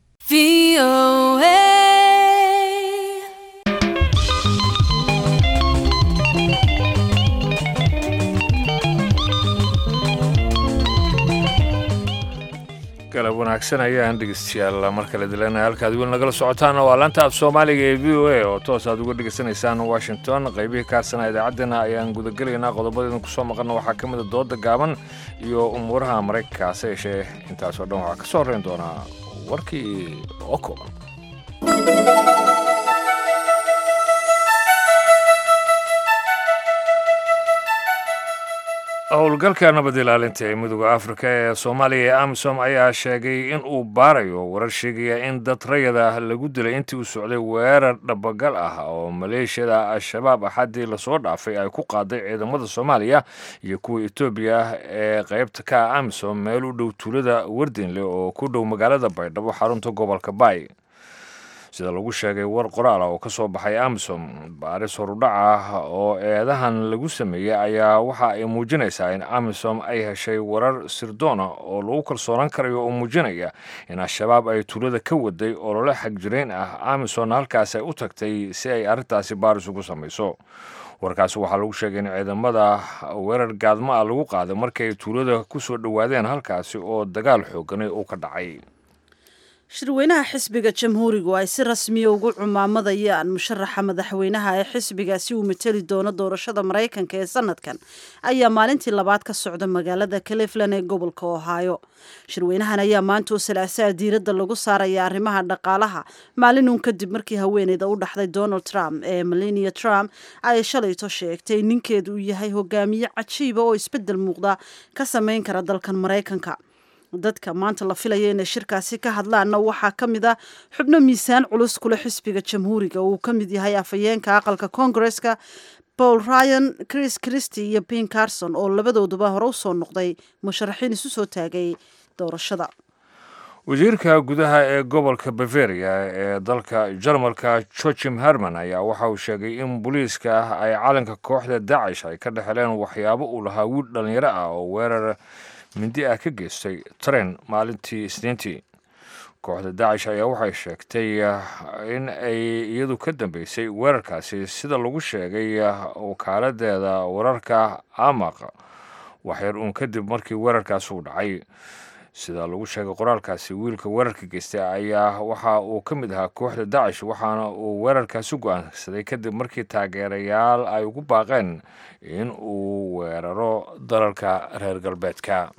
galab wanaagsan ayaan dhegeystayaal mar kale dilanaya halkaad weli nagala socotaan waa laanta af soomaaliga ee v o a oo toos aad uga dhegeysanaysaan washington qaybihii kaasana idaacaddeenna ayaan gudagelaynaa qodobadeedna kusoo maqalna waxaa ka mid a dooda gaaban iyo umuuraha maraykanka hase yeeshee intaasoo dhan waxaa ka soo horreyn doonaa warkii oo kooban howlgalka nabad ilaalinta ee midooda afrika ee soomaaliya ee amisom ayaa sheegay in uu baarayo warar sheegaya in dad rayada lagu dilay intii uu socday weerar dhabagal ah oo maleeshiyada al-shabaab axaddii lasoo dhaafay ay ku qaaday ciidamada soomaaliya iyo kuwa etoobiya ee qaybta ka ah amisom meel u dhow tuulada wardinle oo ku dhow magaalada baydhabo xarunta gobolka baay sida lagu sheegay war qoraal ah oo ka soo baxay amisom baaris horudhac ah oo eedahan lagu sameeyey ayaa waxa ay muujinaysaa in amisom ay heshay warar sirdoona oo lagu kalsoonaan karayo oo muujinaya in al-shabaab ay tuulada ka waday olole xagjirayn ah amisomna halkaas ay u tagtay si ay arrintaasi baaris ugu samayso warkaasi waxaa lagu sheegay in ciidamada weerar gaadmo ah lagu qaaday markii ay tuulada ku soo dhowaadeen halkaasi oo dagaal xoogani uu ka dhacay shirweynaha xisbiga jamhuurigu ay si rasmiya ugu cumaamadayaan musharaxa madaxweynaha ee xisbigaasi uu mateli doono doorashada maraykanka ee sanadkan ayaa maalintii labaad ka socda magaalada cleveland ee gobolka ohio shirweynahan ayaa maanta oo salaasaa diiradda lagu saaraya arrimaha dhaqaalaha maalinun kadib markii haweeneyda u dhaxday donald trump ee melania trump ay shalayto sheegtay ninkeedu uu yahay hogaamiye cajiiba oo isbeddel muuqda ka samayn kara dalkan maraykanka dadka maanta la filaya inay shirkaasi ka hadlaanna waxaa ka mid ah xubno miisaan culus kule xisbiga jamhuuriga uu ka mid yahay afhayeenka aqalka koongareska paul ryan chris christy iyo ben carson oo labadooduba hore usoo noqday musharaxiin isu soo taagay doorashada wasiirka gudaha ee gobolka bavaria ee dalka jarmalka joachim herman ayaa waxa uu sheegay in booliiska ay calanka kooxda dacish ay ka dhexeleen waxyaabo uu lahaa wiil dhallinyaro ah oo weerar mindi ah ka geystay taren maalintii isniintii kooxda dacish ayaa waxay sheegtay in ay iyadu ka dambeysay weerarkaasi sida lagu sheegay wakaaladeeda wararka amaq waxyar uun kadib markii weerarkaasi uu dhacay sida lagu sheegay qoraalkaasi wiilka weerarka geystay ayaa waxa uu ka mid ahaa kooxda dacish waxaana uu weerarkaasi go-aansaday kadib markii taageerayaal ay ugu baaqeen in uu weeraro dalalka reer galbeedka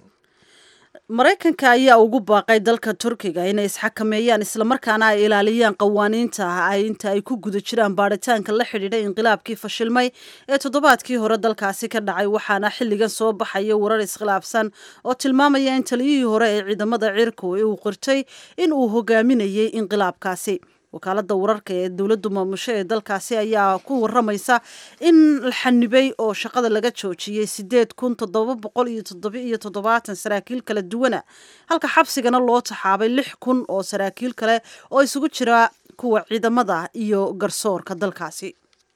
maraykanka ayaa ugu baaqay dalka turkiga inay isxakameeyaan islamarkaana ay ilaaliyaan qawaaniinta ay inta ay ku guda jiraan baaritaanka la xidhiidha inqilaabkii fashilmay ee toddobaadkii hore dalkaasi ka dhacay waxaana xilligan soo baxaya warar iskhilaafsan oo tilmaamaya in taliyihii hore ee ciidamada cirku uu qirtay in uu hogaaminayay inqilaabkaasi wakaalada wararka ee dowladdu maamusho ee dalkaasi ayaa ku waramaysa in la xanibay oo shaqada laga joojiyey sideed kun toddoba boqol iyo toddoba iyo toddobaatan saraakiil kala duwana halka xabsigana loo taxaabay lix kun oo saraakiil kale oo isugu jira kuwa ciidamada iyo garsoorka dalkaasi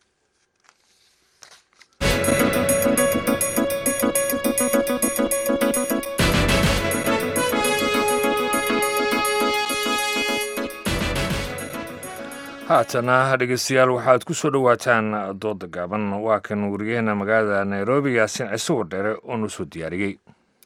haatana dhegeystayaal waxaad ku soo dhowaataan dooda gaaban waa kan wariyaheena magaalada nairobi yaasin ciise wardheere oo noo soo diyaariyey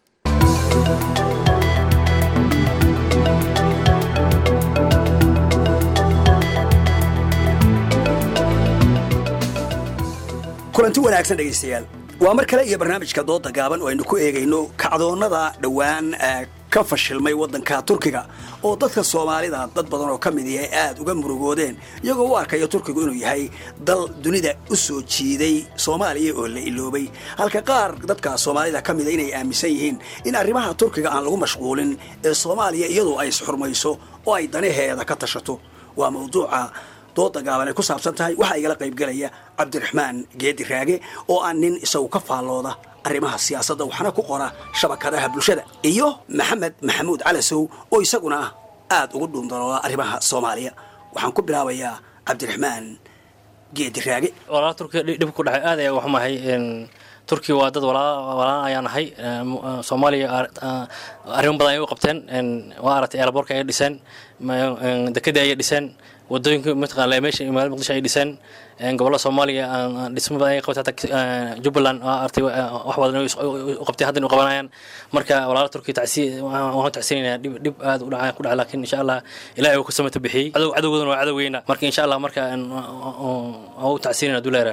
kulanti wanaagsan dhegaystayaal waa mar kale iyo barnaamijka dooda gaaban oo aynu ku eegayno kacdoonnada dhowaan ka fashilmay waddanka turkiga oo dadka soomaalida dad badan oo ka mid yahay aad uga murugoodeen iyagoo u arkaya turkigu inuu yahay dal dunida u soo jiiday soomaaliya oo la iloobay halka qaar dadka soomaalida ka mida inay aaminsan yihiin in arrimaha turkiga aan lagu mashquulin ee soomaaliya iyadoo ay isxurmayso oo ay danaheeda ka tashato waa mawduuca dooda gaaban ay ku saabsan tahay waxaa igala qaybgelaya cabdiraxmaan geedi raage oo aan nin isagu ka faallooda arrimaha siyaasadda waxna ku qora shabakadaha bulshada iyo maxamed maxamuud calasow oo isaguna aad ugu dhuundalooda arrimaha soomaaliya waxaan ku bilaabayaa cabdiraxmaan geedi raage walaala turkiga dhib ku dhacay aad ayaa waxumahay turkiya waa dad walaalaan ayaan nahay soomaaliya arrimo badan ay u qabteen waa aragtay eelaboorka ay dhiseen dekedii ayay dhiseen wadooyinka mataqaana meesha magaalada muqdisho ay dhiseen gobolada soomaaliya dhismo badan ay qabtay hata jubbaland waa artay wax badan u qabtay haddan u qabanayaan marka walaala turkiya tacsi waxaan tacsinaynaa dhib dhib aad u dhaca ku dhaca laakiin insha allah ilaahay uu ku samata bixiyey cadow cadowgoodana waa cadowgeyna marka insha allah marka u tacsinayna duleera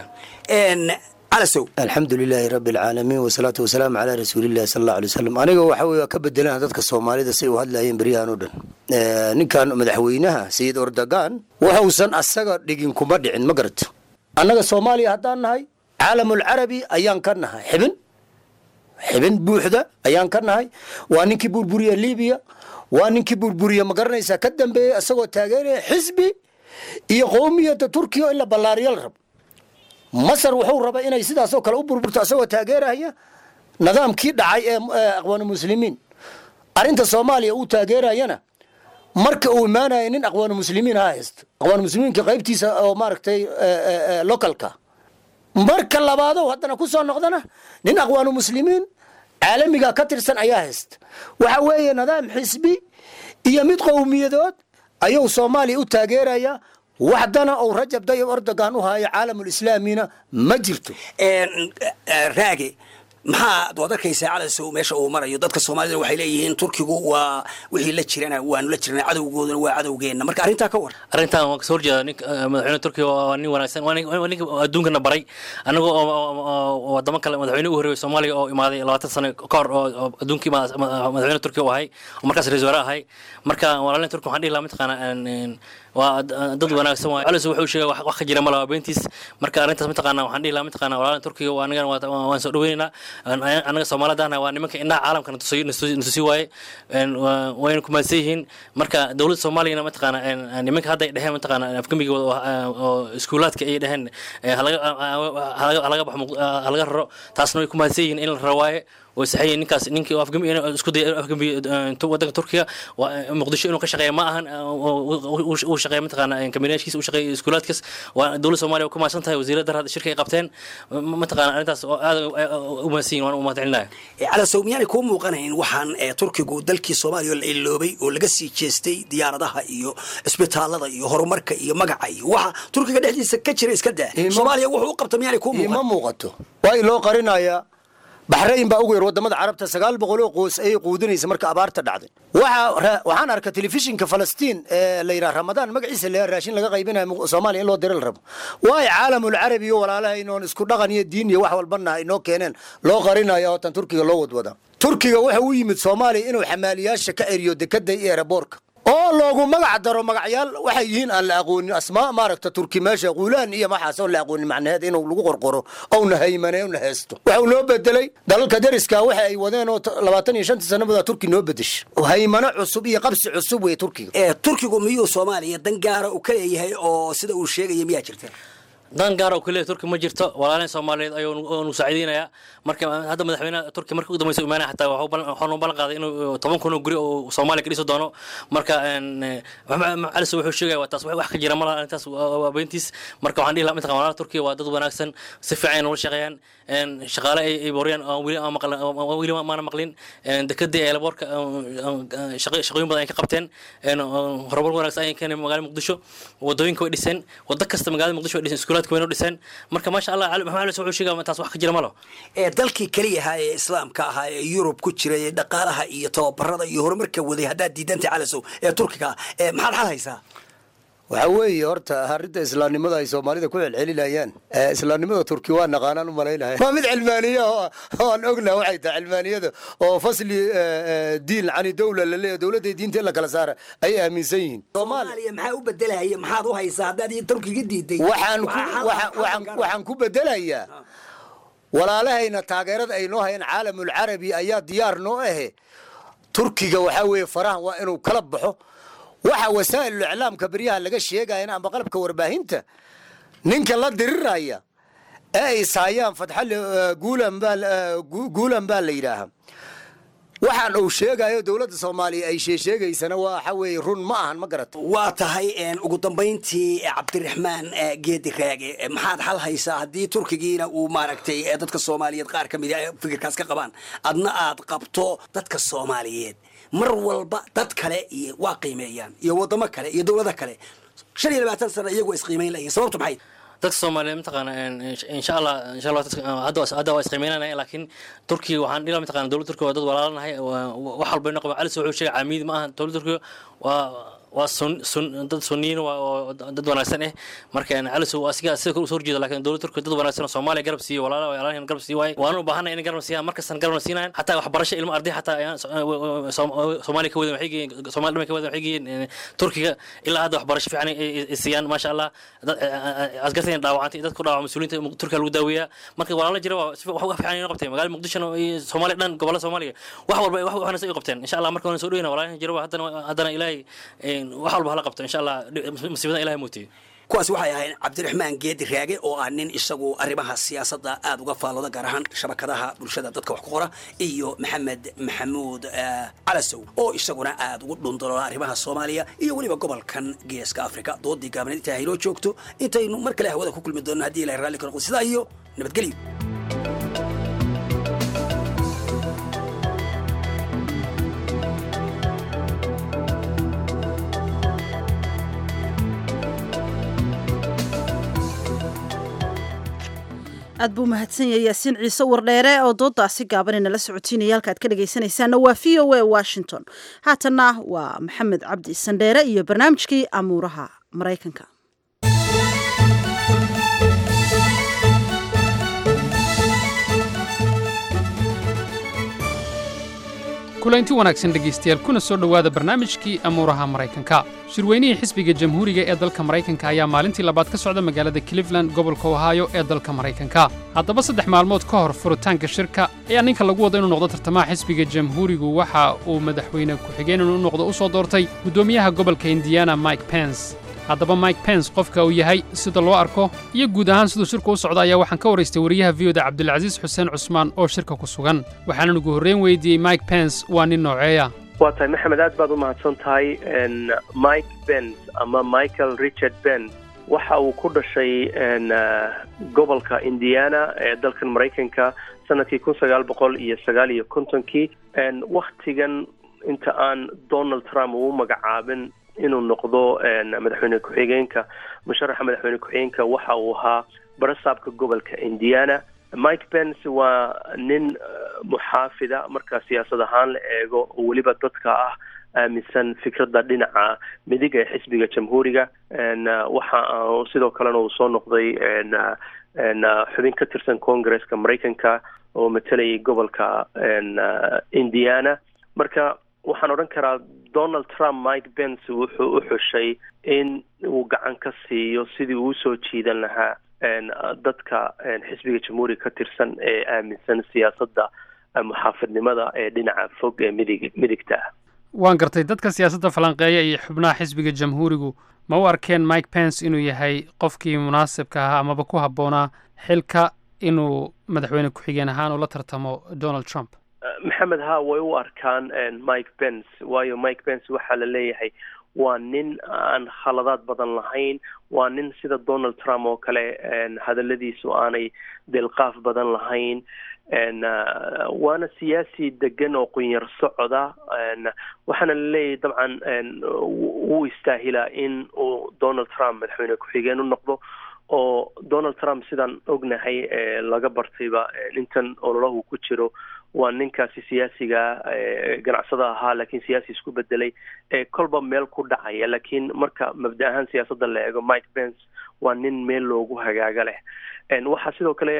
alxamdu lilaahi rabi alcaalamiin wasalaatu wasalaamu calaa rasuulillahi sal alla alay wasalam aniga waxa wey waa ka bedelaan dadka soomaalida say u hadlayeen beryahan o dhan ninkan madaxweynaha sayid ordogan waxuusan asaga dhigin kuma dhicin ma garato annaga soomaaliya haddaan nahay caalamulcarabi ayaan ka nahay xibin xibin buuxda ayaan ka nahay waa ninkii burburiya libiya waa ninkii burburiya ma garanaysaa ka dambeeyey isagoo taageeraya xisbi iyo qowmiyadda turkiya in la ballaariyo la rabo masar wuxuu raba inay sidaasoo kale u burburto asagoo taageeraya nidaamkii dhacay ee aqwaanu muslimiin arrinta soomaaliya uu taageerayana marka uu imaanaya nin aqwaanu muslimiin ha haysto aqwaanu muslimiinka qaybtiisa oo maaragtay localka marka labaadow haddana ku soo noqdana nin aqwaanu muslimiin caalamiga ka tirsan ayaa haysta waxa weeye nidaam xisbi iyo mid qowmiyadood ayuu soomaaliya u taageeraya waxdana uu rajab dayib erdogan u hayo caalamulislaamina ma jirto raage maxaa waad arkaysaa calasow meesha uu marayo dadka soomaalida waxay leeyihiin turkigu waa wixii la jirana waanu la jirana cadowgooduna waa cadowgeenna marka arrintaa ka war arrintan waan kasoo horjeeda nin madaxweyne turkiga waa nin wanaagsan waa nin- waa ninka adduunkana baray anaga oo- oo oo wadamo kale madaxweyne u horreeyay soomaaliya oo imaaday labaatan sano ka hor oo oo adduunkii ma- ma- madaxweyne turkiga u ahay oo markaas ra-isul wasaare ahay marka walaalin turki waxaan dhihi lahaa mataqaana een- een, waa dad dad wanaagsan waay calis wuxuu sheegay wax wax ka jira mala waa beentiis marka arrintaas mataqaana waxaan dhihi lahaa mataqaana walaalin turkiga waa anagana waa- waa- waan soo dhaweynaynaa Een, anaga soomaalidana waa nimanka indhaha caalamka natusi natusi waaye Een, waa- wayna kumaadsan yihiin marka dowladda soomaaliyana mataqaana een, nimanka hadda ay dheheen mataqaana afgemigooda oo- oo iskuulaadka ay dheheen ee, halaga halaga halaga baxo Muq- halaga raro taasna way kumaadsan yihiin in la raro waaye way saxayeen ninkaas ninkii afgami isku dayay inuu afgami wadanka turkiga waa muqdisho inuu ka shaqeeya ma ahan uu shaqeeya mataqaana kabineeshkiisa uu shaqeeya iskuulaadkaas waa dowladda soomaaliya ku maadsan tahay wasiirada dar hadda shirka ay qabteen mataqaana arrintaas oo aad u mahadsan yihin waan u mahadcelinaya calasow miyaanay kuu muuqanayn waxaan ee, turkigu dalkii soomaaliya oo la iloobay oo laga sii jeestay diyaaradaha iyo isbitaalada iyo horumarka iyo magaca iyo waxa turkiga dhexdiisa ka jira iska daa soomaaliya wuxuu u qabta miyaanay kuu ima muuqan muuqato waa loo qarinayaa baxrayn baa ugu yar wadamada carabta sagaal boqol oo qoys ayay quudinaysa marka abaarta dhacday waxa ra- waxaan arkay telefishinka falastiin ee la yidhaha ramadaan magaciisa la raashin laga qaybinayo mu- soomaaliya in loo dira la rabo waayo caalamul carabi iyo walaalaha inoon isku dhaqan iyo diin iyo wax walbana inoo keeneen loo qarinayo oo tan turkiga loo wadwada turkiga waxa u yimid soomaaliya inuu xamaaliyaasha ka eriyo dekada iyo eeraboorka oo loogu magac daro magacyaal waxay yihiin aan la aqoonin asmaa maaragta turki meesha quulaan iyo maxaas oo la aqoonin macnaheed inuu lagu qorqoro ouna haymane una heesto waxau noo bedelay dalalka dariska waxa ay wadeen oo t- labaatan iyo shantii sannadood turki noo bedesha haymano cusub iyo qabsi cusub wey turkiga ee turkigu miyuu soomaaliya dan gaara uu ka leeyahay oo sida uu sheegaya miyaa jirta dan gaar oo keliya turki ma jirto walaalin soomaaliyeed ayuu nu saaciideynaya marka hadda madaxweynaha turki markii ugu dambeysa imaanaya xataa waxuu ballan- waxaanu ballan qaaday inuu toban kun oo guri oo soomaaliya ka dhisi doono marka een, eh, Maxamed- Maxamed cali wuxuu sheegaya waa taas wax wax ka jira malaha arrintaas waa waa beentiis marka waxaan dhihi lahaa mataqan walaalaha turkiga waa dad wanaagsan si fiican ay nolol shaqeeyaan een, shaqaale ay ay booriyaan aan weli aan maqlan aan weli maana maqlin een, dekadii eelaboorka shaqooyin badan ay ka qabteen een, een, horumar wanaagsan ayay keeneen magaalada muqdisho wadooyinka way dhiseen wado kasta magaalada muqdisho way dhiseen iskuulaadka wayna dhiseen marka maasha allah cali- maxamed cali wuxuu sheegaya taas wax ka jira malo ee dalkii keliya ahaa ee islaamka ahaa ee yurub ku jiray ee dhaqaalaha iyo tababarada iyo horumarka waday haddaad diidantay calasow ee turkiga ee maxaad xal haysaa waxa weeye horta arrinta islaamnimada ay soomaalida ku celcelinayaan ee islaamnimada turki waa naqaanaan u malaynaya waa mid cilmaaniya oo oo aan ognaha waxay tahay cilmaaniyada oo fasli eh, eh, diin cani dowla la leeyahay dowladda diinta in la kala saara ayay aaminsan yihiin soomaaliya maxaa u bedelaya maxaad u haysaa haddaad iyo turkiga diiday waxaan ku Waxaa xal- waxaan- xal waxaan gaara. waxaan ku bedelayaa walaalahayna taageerada ay noo hayeen caalamul carabi ayaa diyaar noo ahe turkiga waxaa weeye faraha waa inuu kala baxo waxa wasaa'ilul iclaamka beryaha laga sheegaya amba qalabka warbaahinta ninka la diriraya ee ay saayaan fatxali guulan baa la- gu- guulan baa la yidhaahaa waxaan uu sheegayo dowladda soomaaliya ay sheesheegaysana waxa weeye run ma ahan ma garata waa tahay een, ugu dambayntii eh, cabdiraxmaan eh, geedi raage eh, maxaad xal haysaa haddii turkigiina uu maaragtay eh, dadka soomaaliyeed qaar ka mid a fikirkaas ka qabaan adna aad qabto dadka soomaaliyeed mar walba dad kale iyo waa qiimeeyaan iyo wadamo kale iyo dowlado kale shan iyo labaatan sano iyagu waa isqiimeyn layihin sababtu maxay dadka soomaaliyeed mataqaana een, insha- insha allah insha allah dadka- hadda waa- hadda waa isqiimeynanaya laakiin turkiga waxaan dhila mataqana dowladda turkiga waa dad walaalanahay waa- waa- wax walba inoo qaba calis wuxuu sheegay caamiid ma aha dowladda turkiga waa waa sun sun dad sunniyiin waa oo dad wanaagsan eh marka een, calis waa asiga sida kale usoo horjeeda laakiin dowladda turkiga dad wanaagsan oo soomaaliya garab siiyo walaala walaalahan garab sii waaye waanu u baahanay inay garab siiyaan markastan garabna siinayan xataa waxbarasho ilmo arday xataa ayaan so- Soom- soomaaliya ka wadan waxay geeyeen soomaaliya dhamay ka wadan waxay geeyeen een, turkiga ilaa hadda waxbarasho fiican ay- ay ay siiyaan maasha allah dad- askartayna dhaawacantay dad ku dhaawac mas-uuliyiinta mu- turkiga lagu daaweeyaa marka walaalo jira waa si- wax wax fiican inoo qabteen magaalada muqdishona iyo soomaaliya dhan gobolada soomaaliya wax walba wax waxna ay qabteen insha allah marka waan soo dhaweyna walaalahan jira waa haddana haddana ilaahay een, wax walba hala qabto insha allah musiibadan ilaahay muutiyo kuwaasi waxay ahayn cabdiraxmaan geedi raage oo ah nin isagu arrimaha siyaasadda aada uga faallooda gaar ahaan shabakadaha bulshada dadka wax ku qora iyo maxamed maxamuud calasow oo isaguna aada ugu dhundaloola arrimaha soomaaliya iyo weliba gobolkan geeska africa doodii gaabneed intaa haynoo joogto intaynu mar kale hawada ku kulmi doonno haddii ilahay raalli ka noqdo sidaa iyo nabadgelyo aad buu mahadsan yahay yaasiin ciise wardheere oo doodaasi gaaban inala socotiinaya halka aad ka dhegaysanaysaana waa v o a washington haatanna waa maxamed cabdi sandheere iyo barnaamijkii amuuraha maraykanka kulanti wanaagsan dhegaystayaal kuna soo dhowaada barnaamijkii amuuraha maraykanka shirweynihii xisbiga jamhuuriga ee dalka maraykanka ayaa maalintii labaad ka socda magaalada cleveland gobolka ohaayo ee dalka maraykanka haddaba saddex maalmood ka hor furitaanka shirka ayaa ninka lagu wada inuu noqdo tartamaha xisbiga jamhuurigu waxa uu madaxweyne ku-xigeen inuu noqdo u soo doortay guddoomiyaha gobolka indiana mike pence haddaba mike pence qofka uu yahay sida loo arko iyo guud ahaan siduu shirku u socda ayaa waxaan ka waraystay wariyaha viyoda cabdilcasiis xuseen cusmaan oo shirka ku sugan waxaanan ugu horreyn weydiiyey mike pence waa nin nooceeya waa tahay maxamed aad baad u mahadsan tahay mike bens ama michael richard bens waxa uu ku dhashay gobolka indiana ee dalkan maraykanka sanadkii kun sagaal boqol iyo sagaal iyo kontonkii wakhtigan inta aan donald trump uu magacaabin inuu noqdo madaxweyne ku-xigeenka musharaxa madaxweyne ku-xigeenka waxa uu ahaa barasaabka gobolka indiana mike pence waa nin muxaafida marka siyaasad ahaan la eego oo weliba dadka ah aaminsan fikradda dhinaca midiga ee xisbiga jamhuuriga waxa sidoo kalena uu soo noqday xubin ka tirsan congresska maraykanka oo matalayay gobolka indiana marka waxaan odhan karaa donald trump mike pence wuxuu u xushay in uu gacan ka siiyo sidii uu usoo jiidan lahaa dadka xisbiga jamhuuriga ka tirsan ee aaminsan siyaasadda muxaafidnimada ee dhinaca fog ee midig midigta ah waan gartay dadka siyaasadda falanqeeya iyo xubnaha xisbiga jamhuurigu ma u arkeen mike pence inuu yahay qofkii munaasibka ahaa amaba ku habboonaa xilka inuu madaxweyne ku-xigeen ahaan ula tartamo donald trump maxamed ha way u arkaan mike pence waayo mike pence waxaa la leeyahay waa nin aan khaladaad badan lahayn waa nin sida donald trump oo kale hadaladiisu aanay dilqaaf badan lahayn waana siyaasi degan oo qunyar socoda waxaana la leeyahay dabcan wuu istaahilaa in uu donald trump madaxweyne ku-xigeen u noqdo oo donald trump sidaan ognahay laga bartayba intan ololahu ku jiro waa ninkaasi siyaasiga ganacsada ahaa laakiin siyaasi isku bedelay ee kolba meel ku dhacaya laakiin marka mabda ahaan siyaasadda la eego mike pence waa nin meel loogu hagaaga leh waxaa sidoo kale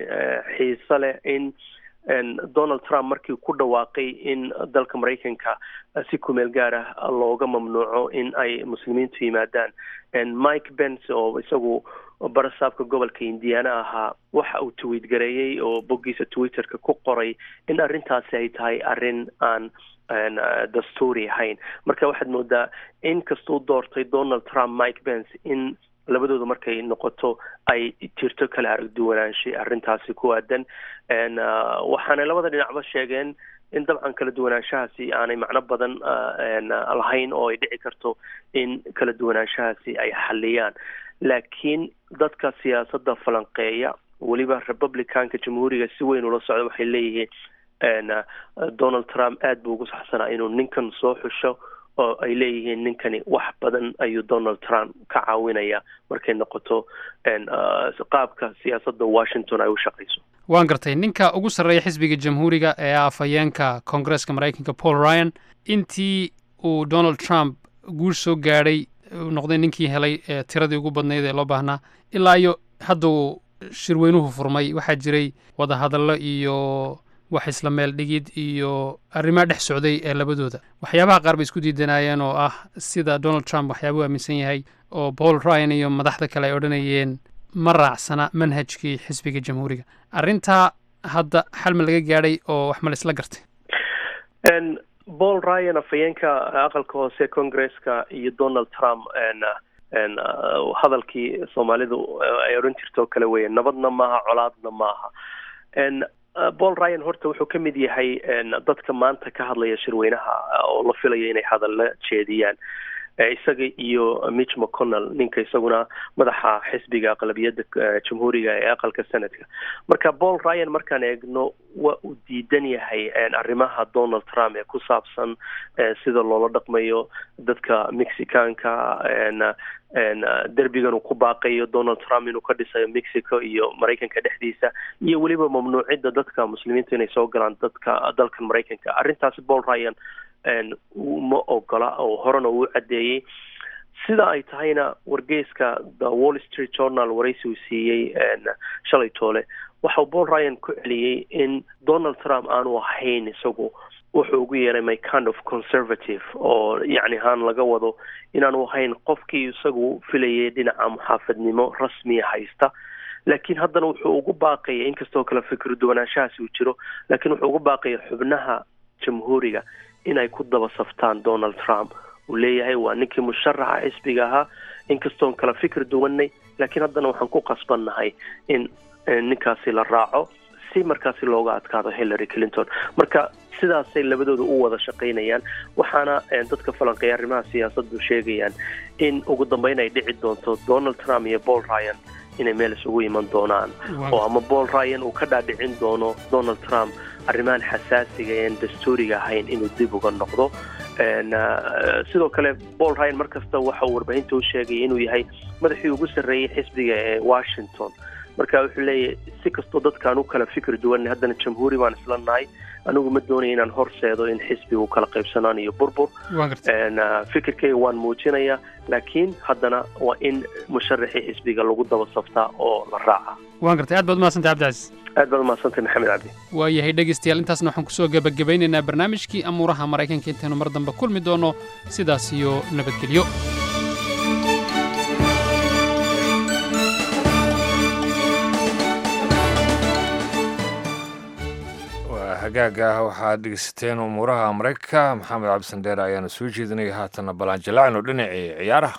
xiiso leh in donald trump markii ku dhawaaqay in dalka maraykanka si kumeel gaar ah looga mamnuuco in ay muslimiintu yimaadaan mike pence oo isagu barasaabka gobolka indiana ahaa waxa uu tweet gareeyey oo boggiisa twitterka ku qoray in arrintaasi ay tahay arrin aan dastuuri ahayn marka waxaad moodaa in kastuu doortay donald trump mike pence in labadooda markay noqoto ay jirto kala aragduwanaanshay arrintaasi ku aadan waxaanay labada dhinacba sheegeen in dabcan kala duwanaanshahaasi aanay macno badan lahayn oo ay dhici karto in kala duwanaanshahaasi ay xaliyaan laakiin dadka siyaasadda falanqeeya weliba republicanka jamhuuriga si weyn ula socda waxay leeyihiin donald trump aad buu ugu saxsanaa inuu ninkan soo xusho oo ay leeyihiin ninkani wax badan ayuu donald trump ka caawinaya markay noqoto qaabka siyaasadda washington ay u shaqayso waan gartay ninka ugu sarreeya xisbiga jamhuuriga ee ah afhayeenka koongareeska maraykanka paul ryan intii uu donald trump guush soo gaadhay noqday ninkii helay tiradii ugu badnayd ee loo baahnaa ilaa iyo hadda uu shirweynuhu furmay waxaa jiray wadahadallo iyo wax isla meel dhigid iyo arrimaa dhex socday ee labadooda waxyaabaha qaar bay isku diidanayeen oo ah sida donald trump waxyaabuu aaminsan yahay oo paul ryan iyo madaxda kale ay odhanayeen ma raacsana manhajkii xisbiga jamhuuriga arrintaa hadda xal ma laga gaadhay oo wax ma la isla gartay paul ryan afhayeenka aqalka hoose congresska iyo donald trump hadalkii soomaalidu ay odhan jirto oo kale weeye nabadna maaha colaadna maaha paul ryan horta wuxuu ka mid yahay dadka maanta ka hadlaya shirweynaha oo la filaya inay hadalla jeediyaan isaga iyo mitch mcconnell ninka isaguna madaxa xisbiga aqlabiyadda jamhuuriga ee aqalka senadka marka paul ryan markaan eegno waa uu diidan yahay arrimaha donald trump ee ku saabsan sida loola dhaqmayo dadka mexicaanka derbigan uu ku baaqayo donald trump inuu ka dhisayo mexico iyo maraykanka dhexdiisa iyo weliba mamnuucidda dadka muslimiinta inay soo galaan dadka dalkan maraykanka arrintaasi paul ryan ma ogola oo horena uu caddeeyey sida ay tahayna wargeyska the wall street journal waraysi uu siiyey shalay toole waxau paul ryan ku celiyey in donald trump aanu ahayn isagu wuxuu ugu yeeray my kind of conservative oo yacni haan laga wado inaanu ahayn qofkii isagu filayay dhinaca muxaafadnimo rasmiya haysta laakiin haddana wuxuu ugu baaqaya inkastoo kale fikir duwanaanshahaasi uu jiro laakiin wuxuu ugu baaqaya xubnaha jamhuuriga inay ku daba saftaan donald trump uu leeyahay waa ninkii musharaxa xisbiga ahaa inkastoon kala fikir duwanay laakiin haddana waxaan ku qasbannahay in ninkaasi la raaco si markaasi looga adkaado hillary clinton marka sidaasay labadooda u wada shaqaynayaan waxaana dadka falanqeeya arrimaha siyaasaddu sheegayaan in ugu dambeyn ay dhici doonto donald trump iyo paul ryan inay meel isugu iman doonaan oo ama paul ryan uu ka dhaadhicin doono donald trump arrimahan xasaasiga ean dastuuriga ahayn inuu dib uga noqdo sidoo kale paul ryan mar kasta waxa uu warbaahinta u sheegay inuu yahay madaxii ugu sarreeyey xisbiga ee washington marka wuxuu leeyahay si kastoo dadkaan u kala fikir duwanay haddana jamhuuri baan isla nahay anigu ma doonaya inaan horseedo in xisbigu kala qaybsanaan iyo burbur fikirkayga waan muujinayaa laakiin haddana waa in musharaxii xisbiga lagu daba saftaa oo la raaca waan gartay aad baad umahadsantay cabdicasiis aad baad umahadsantay maxamed cabdi waayahay dhegaystayaal intaasna waxaan kusoo gebagabaynaynaa barnaamijkii amuuraha maraykanka intaynu mar dambe kulmi doono sidaas iyo nabadgelyo hagaaga waxaad dhegeysateen umuuraha maraykanka maxamed cabdisandheer ayaana soo jeedinaya haatanna ballaanjalaacno dhinacii ciyaaraha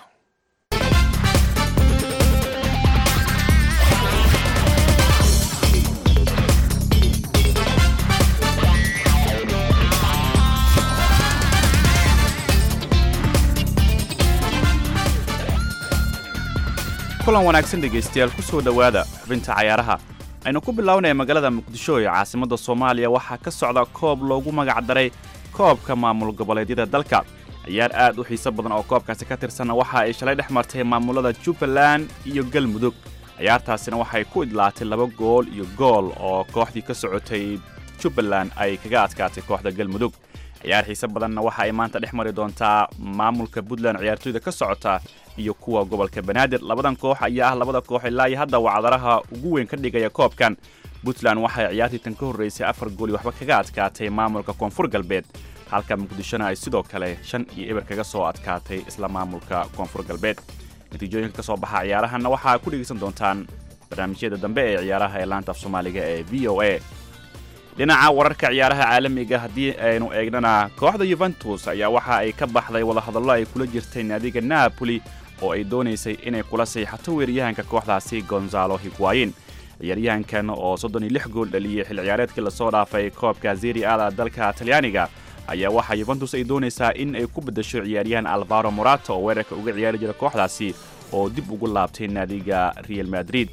kulan wanaagsan dhegaystayaal ku soo dhowaada xubinta cayaaraha aynu ku bilownaya magaalada muqdisho ee caasimadda soomaaliya waxaa ka socda koob loogu magac daray koobka maamul goboleedyada dalka ciyaar aad u xiiso badan oo koobkaasi ka tirsanna waxa ay shalay dhex martay maamulada jubbaland iyo galmudug ciyaartaasina waxay ku idlaatay laba gool iyo gool oo kooxdii ka socotay jubbaland ay kaga adkaatay kooxda galmudug ciyaar xiise badanna waxa ay maanta dhex mari doontaa maamulka puntland ciyaartooyda ka socota iyo kuwa gobolka banaadir labadan koox ayaa ah labada koox ilaa iyo hadda wacdaraha ugu weyn ka dhigaya koobkan puntland waxay ciyaartii tan ka horraysay afar gooli waxba kaga adkaatay maamulka koonfur galbeed halka muqdishona ay sidoo kale shan iyo eber kaga soo adkaatay isla maamulka koonfur galbeed natiijooyinka ka soo baxa ciyaarahanna waxaa ku dhegaysan doontaan barnaamijyada dambe ee ciyaaraha ee laanta af soomaaliga ee v o a dhinaca wararka ciyaaraha caalamiga haddii aynu eegnana kooxda yuventus ayaa waxa ay ka baxday wadahadallo ay kula jirtay naadiga napoli oo ay doonaysay inay kula sayxato weeraryahanka kooxdaasi gonzalo higwayin ciyaaryahankan oo soddon iyo lix gool dhaliyey xil ciyaareedkii lasoo dhaafay koobka zeri ada dalka talyaaniga ayaa waxaa yuventus ay doonaysaa in ay ku beddasho ciyaaryahan alvaro morato oo weerarka uga ciyaari jira kooxdaasi oo dib ugu laabtay naadiga real madrid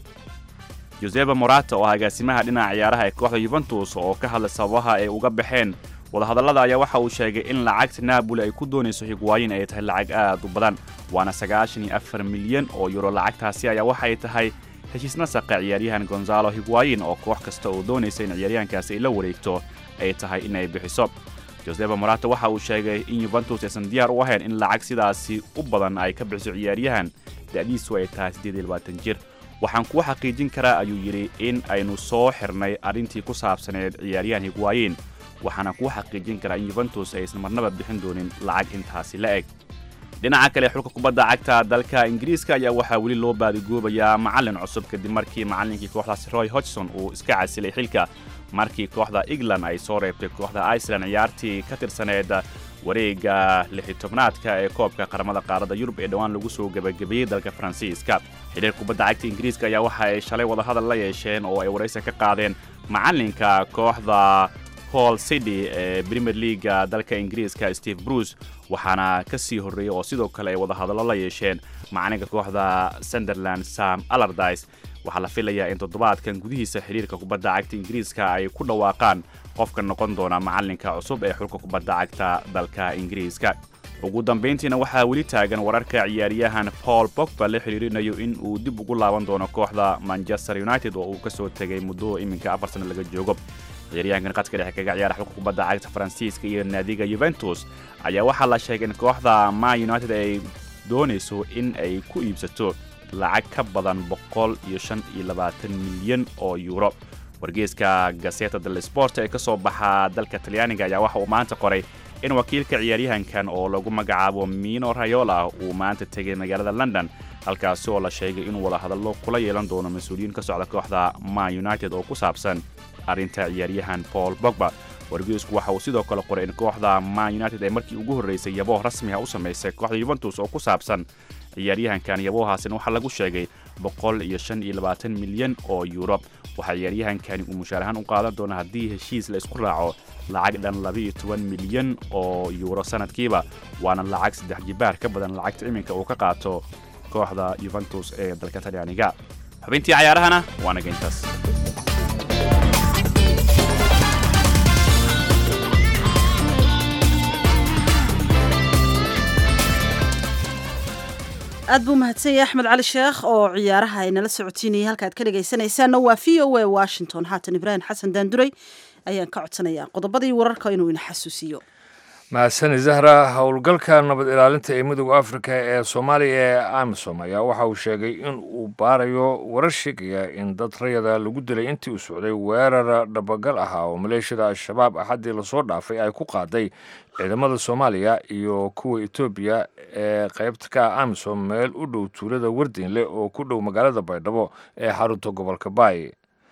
joseba morata oo agaasimaha dhinaca ciyaaraha ee kooxda yuventus oo ka hadlay sababaha ay uga baxeen wadahadallada ayaa waxa uu sheegay in lacagta naaboli ay ku doonayso higwaayin ay tahay lacag aad u badan waana sagaashan iyo afar milyan oo yuro lacagtaasi ayaa waxay tahay heshiis nasaqa ciyaaryahan gonzalo higwaayin oo koox kasta oo doonaysa in ciyaaryahankaasi ay la wareegto ay tahay inay bixiso joseba morata waxa uu sheegay in yuventus aysan diyaar u ahayn in lacag sidaasi u badan ay ka bixiso ciyaaryahan da'diisu ay tahay siddeed iyo labaatan jir waxaan kuu xaqiijin karaa ayuu yidhi in aynu soo xirnay arrintii ku saabsaneed ciyaaryahan higwaayin waxaana kuu xaqiijin karaa in yuventus aysan marnaba bixin doonin lacag intaasi la eg dhinaca kale xulka kubadda cagta dalka ingiriiska ayaa waxaa weli loo baadigoobayaa macallin cusub kadib markii macallinkii kooxdaasi roy hodgson uu iska casilay xilka markii kooxda england ay soo reebtay kooxda iceland ciyaartii ka tirsaneed wareegga lixi tobnaadka ee koobka qaramada qaaradda yurub ee dhowaan lagu soo gebagabeeyey dalka faransiiska xidhiir kubadda cagta ingiriiska ayaa waxa ay shalay wadahadal la yeesheen oo ay waraysi ka qaadeen macalinka kooxda hall city ee premier leaga dalka ingiriiska steve bruce waxaana ka sii horreeyey oo sidoo kale ay wadahadallo la yeesheen macalinka kooxda sunderland sam alardis waxaa la filayaa in toddobaadkan gudihiisa xidhiirka kubadda cagta ingiriiska ay ku dhawaaqaan qofka noqon doona macalinka cusub ee xulka kubadda cagta dalka ingiriiska ugu dambayntiina waxaa weli taagan wararka ciyaaryahan paul bogba la xidhiirinayo in uu dib ugu laaban doono kooxda manchester united oo uu ka soo tegay muddo iminka afar sano laga joogo ciyaaryahankan qadka dhexe kaga ciyaara xulka kubadda cagta faransiiska iyo naadiga yuventus ayaa waxaa la sheegay in kooxda man united ay doonayso in ay ku iibsato lacag ka badan boqol iyo shan iyo labaatan milyan oo yuuro wargeeska gaseta del sport ee ka soo baxa dalka talyaaniga ayaa waxa uu maanta qoray in wakiilka ciyaaryahankan oo lagu magacaabo mino rayola uu maanta tegay magaalada london halkaasi oo la sheegay inuu wadahadallo kula yeelan doono mas-uuliyiin ka socda kooxda man united oo ku saabsan arrinta ciyaaryahan paul bogba wargeesku waxa uu sidoo kale qoray in kooxda man united ay markii ugu horraysay yabooh rasmiha u samaysay kooxda yuventus oo ku saabsan ciyaaryahankan yaboohaasina waxaa lagu sheegay boqol iyo shan iyo labaatan milyan oo yuuro waxaa ciyaaryahankani uu mushaarahaan u qaadan doona haddii heshiis la isku raaco lacag dhan laba-iyo toban milyan oo yuuro sanadkiiba waana lacag saddex jibaar ka badan lacagta iminka uu ka qaato kooxda yuventus ee dalka talyaaniga xubintii cayaarahana waana geyntaas aad buu mahadsan yahay axmed cali sheekh oo ciyaaraha ay nala socotiinayay halkaad ka dhegaysanaysaanna waa v o a washington haatan ibraahim xasan daanduray ayaan ka codsanayaa qodobadii wararka inuu ina xasuusiyo mahadsani zahra howlgalka nabad ilaalinta ee midooda afrika ee soomaaliya ee amisom ayaa waxa uu sheegay in uu baarayo warar sheegaya in dad rayada lagu dilay intii uu socday weerar dhabagal ahaa oo maleeshiyada al-shabaab axaddii lasoo dhaafay ay ku qaaday ciidamada soomaaliya iyo kuwa etoobiya ee qaybta ka ah amisom meel u dhow tuulada wardiinle oo ku dhow magaalada baydhabo ee xarunta gobolka baay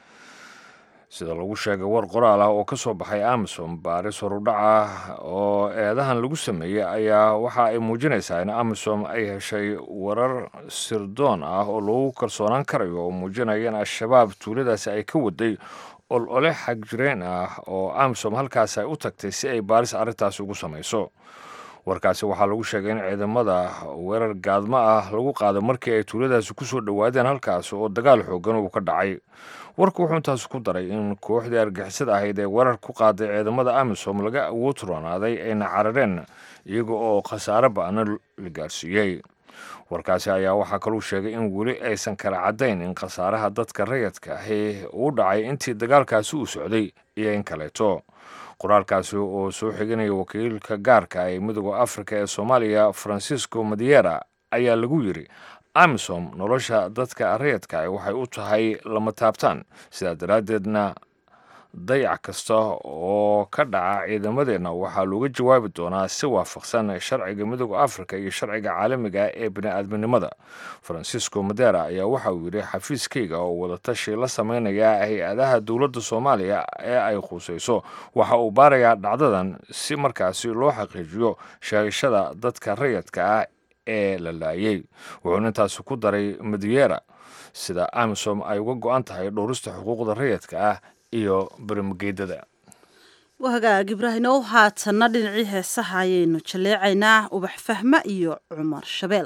sida lagu sheegay war qoraal ah oo ka soo baxay amisom baaris horudhac ah oo eedahan lagu sameeyey ayaa waxa ay muujinaysaa in amisom ay heshay warar sirdoon ah oo lagu kalsoonaan karayo oo muujinaya in al-shabaab tuuladaasi ay ka waday ol ole xagjireen ah oo amisom halkaasi ay u tagtay si ay baaris arrintaasi ugu samayso warkaasi waxaa lagu sheegay in ciidamada weerar gaadmo ah lagu qaado markii ay tuuladaasi ku soo dhowaadeen halkaasi oo dagaal xoogan uu ka dhacay warku wuxuu intaas ku daray in kooxdii argixisada ahayd ee weerar ku qaaday ciidamada amisom laga awood roonaaday ayna carareen iyaga oo khasaare ba-na la gaarsiiyey warkaasi ayaa waxaa kaluu sheegay in weli aysan kala caddayn in khasaaraha dadka rayadka ahi uu dhacay intii dagaalkaasi uu socday iyo in kaleeto qoraalkaasi oo soo xiganaya wakiilka gaarka ee midooda afrika ee soomaaliya francisco madiera ayaa lagu yiri amisom nolosha dadka rayadka waxay u tahay lama taabtaan sidaa daraaddeedna dayac kasta oo ka dhaca ciidamadeenna waxaa looga jawaabi doonaa si waafaqsan sharciga midooda afrika iyo sharciga caalamiga ee bini-aadminimada francisco madera ayaa waxa uu yidhi xafiiskayga oo wadatashi la sameynaya hay-adaha dowladda soomaaliya ee ay khusayso waxa uu baarayaa dhacdadan si markaasi loo xaqiijiyo sheegashada dadka rayadka ah ee la laayay wuxuuna intaasi ku daray madiera sida amisom ay uga go-an tahay dhowrista xuquuqda rayadka ah iyo berimageedada wahagaag ibraahimow haatanna dhinacii heesaha ayaynu jaleecaynaa ubax fahma iyo cumar shabeel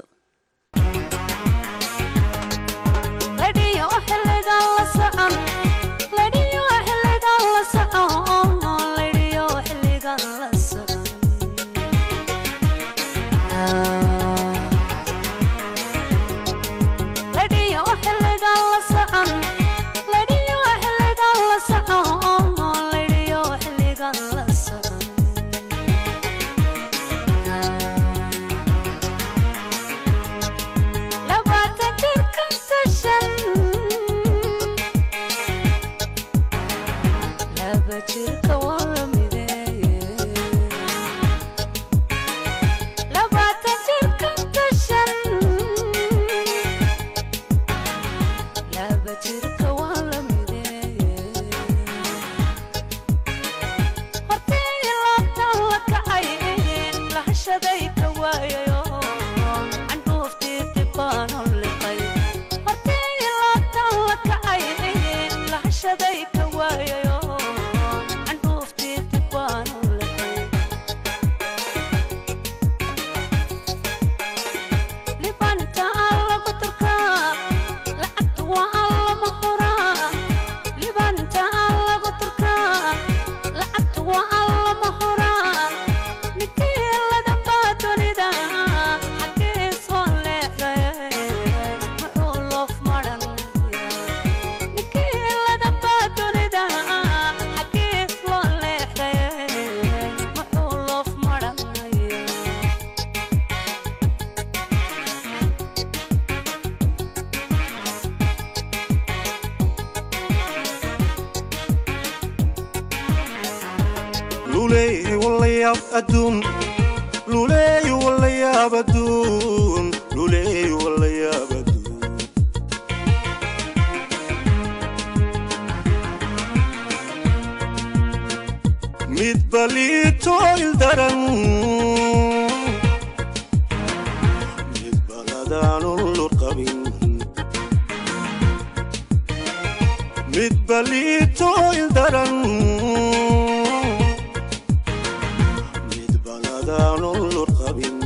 Labaatan jir lahashaday ka waayayo candhuuftii dibbaanu liqay markii laabtan la kacay lahashaday ka waayayo candhuuftii dibbaanu liqay libanta alla ku turkaa lacagtu waa alla ma horaa libanta alla ku turkaa lacagtu waa alla ma horaa ninkii ladanbaa dunida xaggee soo leexday muxuu loof maran ninkii ladanbaa dunida xaggee soo leexday muxuu loof maran luleey walayaab adduun luleey walayaab adduun luleey walayaab adduun mid baliito ildaran mid baladaanun lurqabin mid baliito ildaran mid baladaanun lurqabin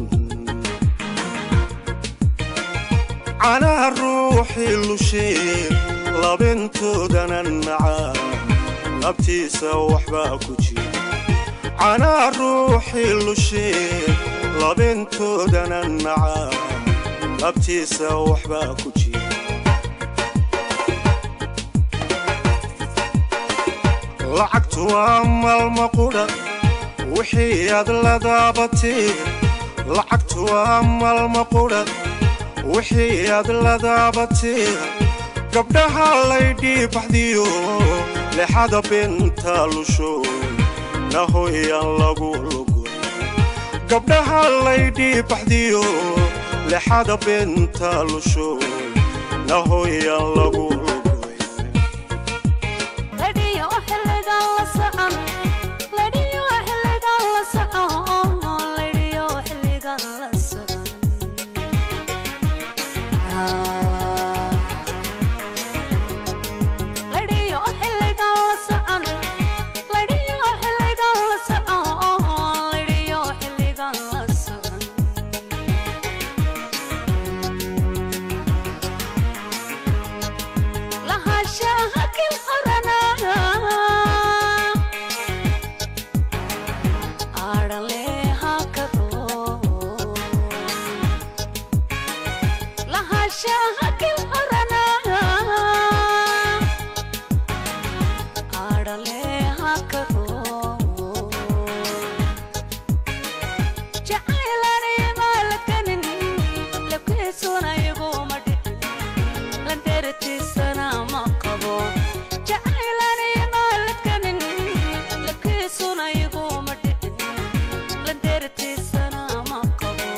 canaha ruuxii lushee labintoodanan nacaa labtiisa waxbaa ku jira canaha ruuxii lushee labintoodanan nacaa labtiisa waxbaa ku jira lacagtu waa maalma qudha wixii aad la daabatee lacagtu waa maalma qudha wixii aad la daabatee gabdhaha laydhii baxdiyo lexada beenta lusho nahoyaan lagu lugo gabdhaha laydhii baxdiyo lexada beenta lusho nahoyaan lagu lugo ladhiyo xilligan la socon ladhiyo xilligan la socon ladhiyo xilligan la socon ladhiyo xilligan la socon ladhiyo xilligan la socon ladhiyo xilligan la socon lahaanshaha kil oranaa aadhaleha kado lahaanshaha kil oranaa aadhaleha kado jacaylani maalakanin labkiisuna iguma dhicin landeratiisana ma qabo jacaylani maalakanin labkiisuna iguma dhicin landeratiisana ma qabo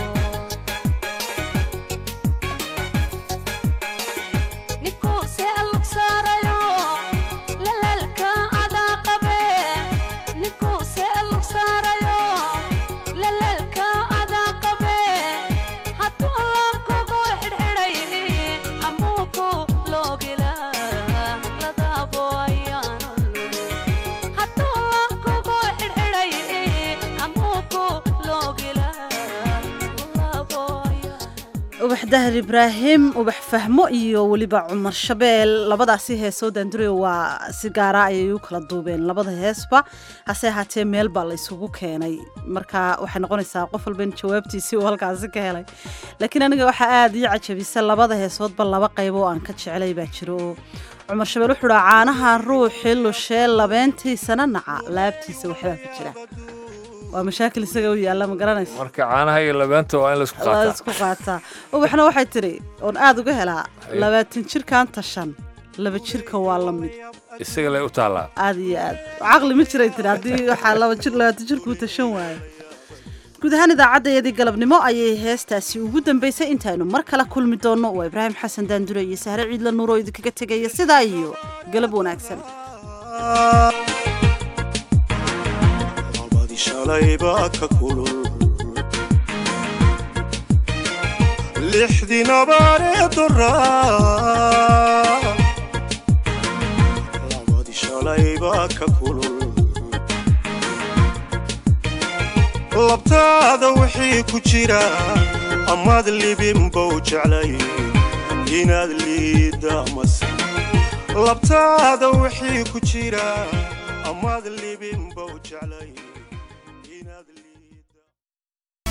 ninkuu se lug saarayo lalaalka adaa qabe ninkuu se lug saarayo lalaalka adaa qabe hadduu laankugu xidhxidhay amuuku loogila ladaabo ayaanu hadduu laankugu xidhxidhay amuuku loogila ladaabo ubax dahar ibraahim ubax fahmo iyo weliba cumar shabeel labadaasi heesoo daandurayo waa si gaara ayay u kala duubeen labada heesba hase ahaatee meel baa la isugu keenay marka waxay noqonaysaa qof walba in jawaabtiisii uu halkaasi ka helay laakiin aniga waxaa aada ii cajabisa labada heesoodba laba qayb oo aan ka jeclay baa jiro oo cumar shabeel wuxuu dhaa caanaha ruuxii lushee labeentiisana naca laabtiisa waxbaa ku jira waa mashaakil isaga u yaalla ma garanaysa marka caanaha iyo labeenta waa in la isku la qaataa isku qaataa ubaxna waxay tidhi oon aada uga helaa labaatan jirkan tashan laba jirka waa la mid isaga lay u taallaa aada iyo aad caqli ma jiray tidhi haddii waxaa laba jir labaatan jirkuu tashan waayo guud ahaan idaacaddayadii galabnimo ayay heestaasi ugu dambaysay intaynu mar kale kulmi doonno waa ibraahim xasan daandure iyo sahre ciidla nuur oo idinkaga tegaya sidaa iyo galab wanaagsan labadii shalay baa ka kulul lixdii nabaaree doraa labadii shalaybaa ka kulul labtaada wixii ku jira amaad libinbow jeclay inaad liidda mase labtaada wixii ku jira amaad libinbow jeclay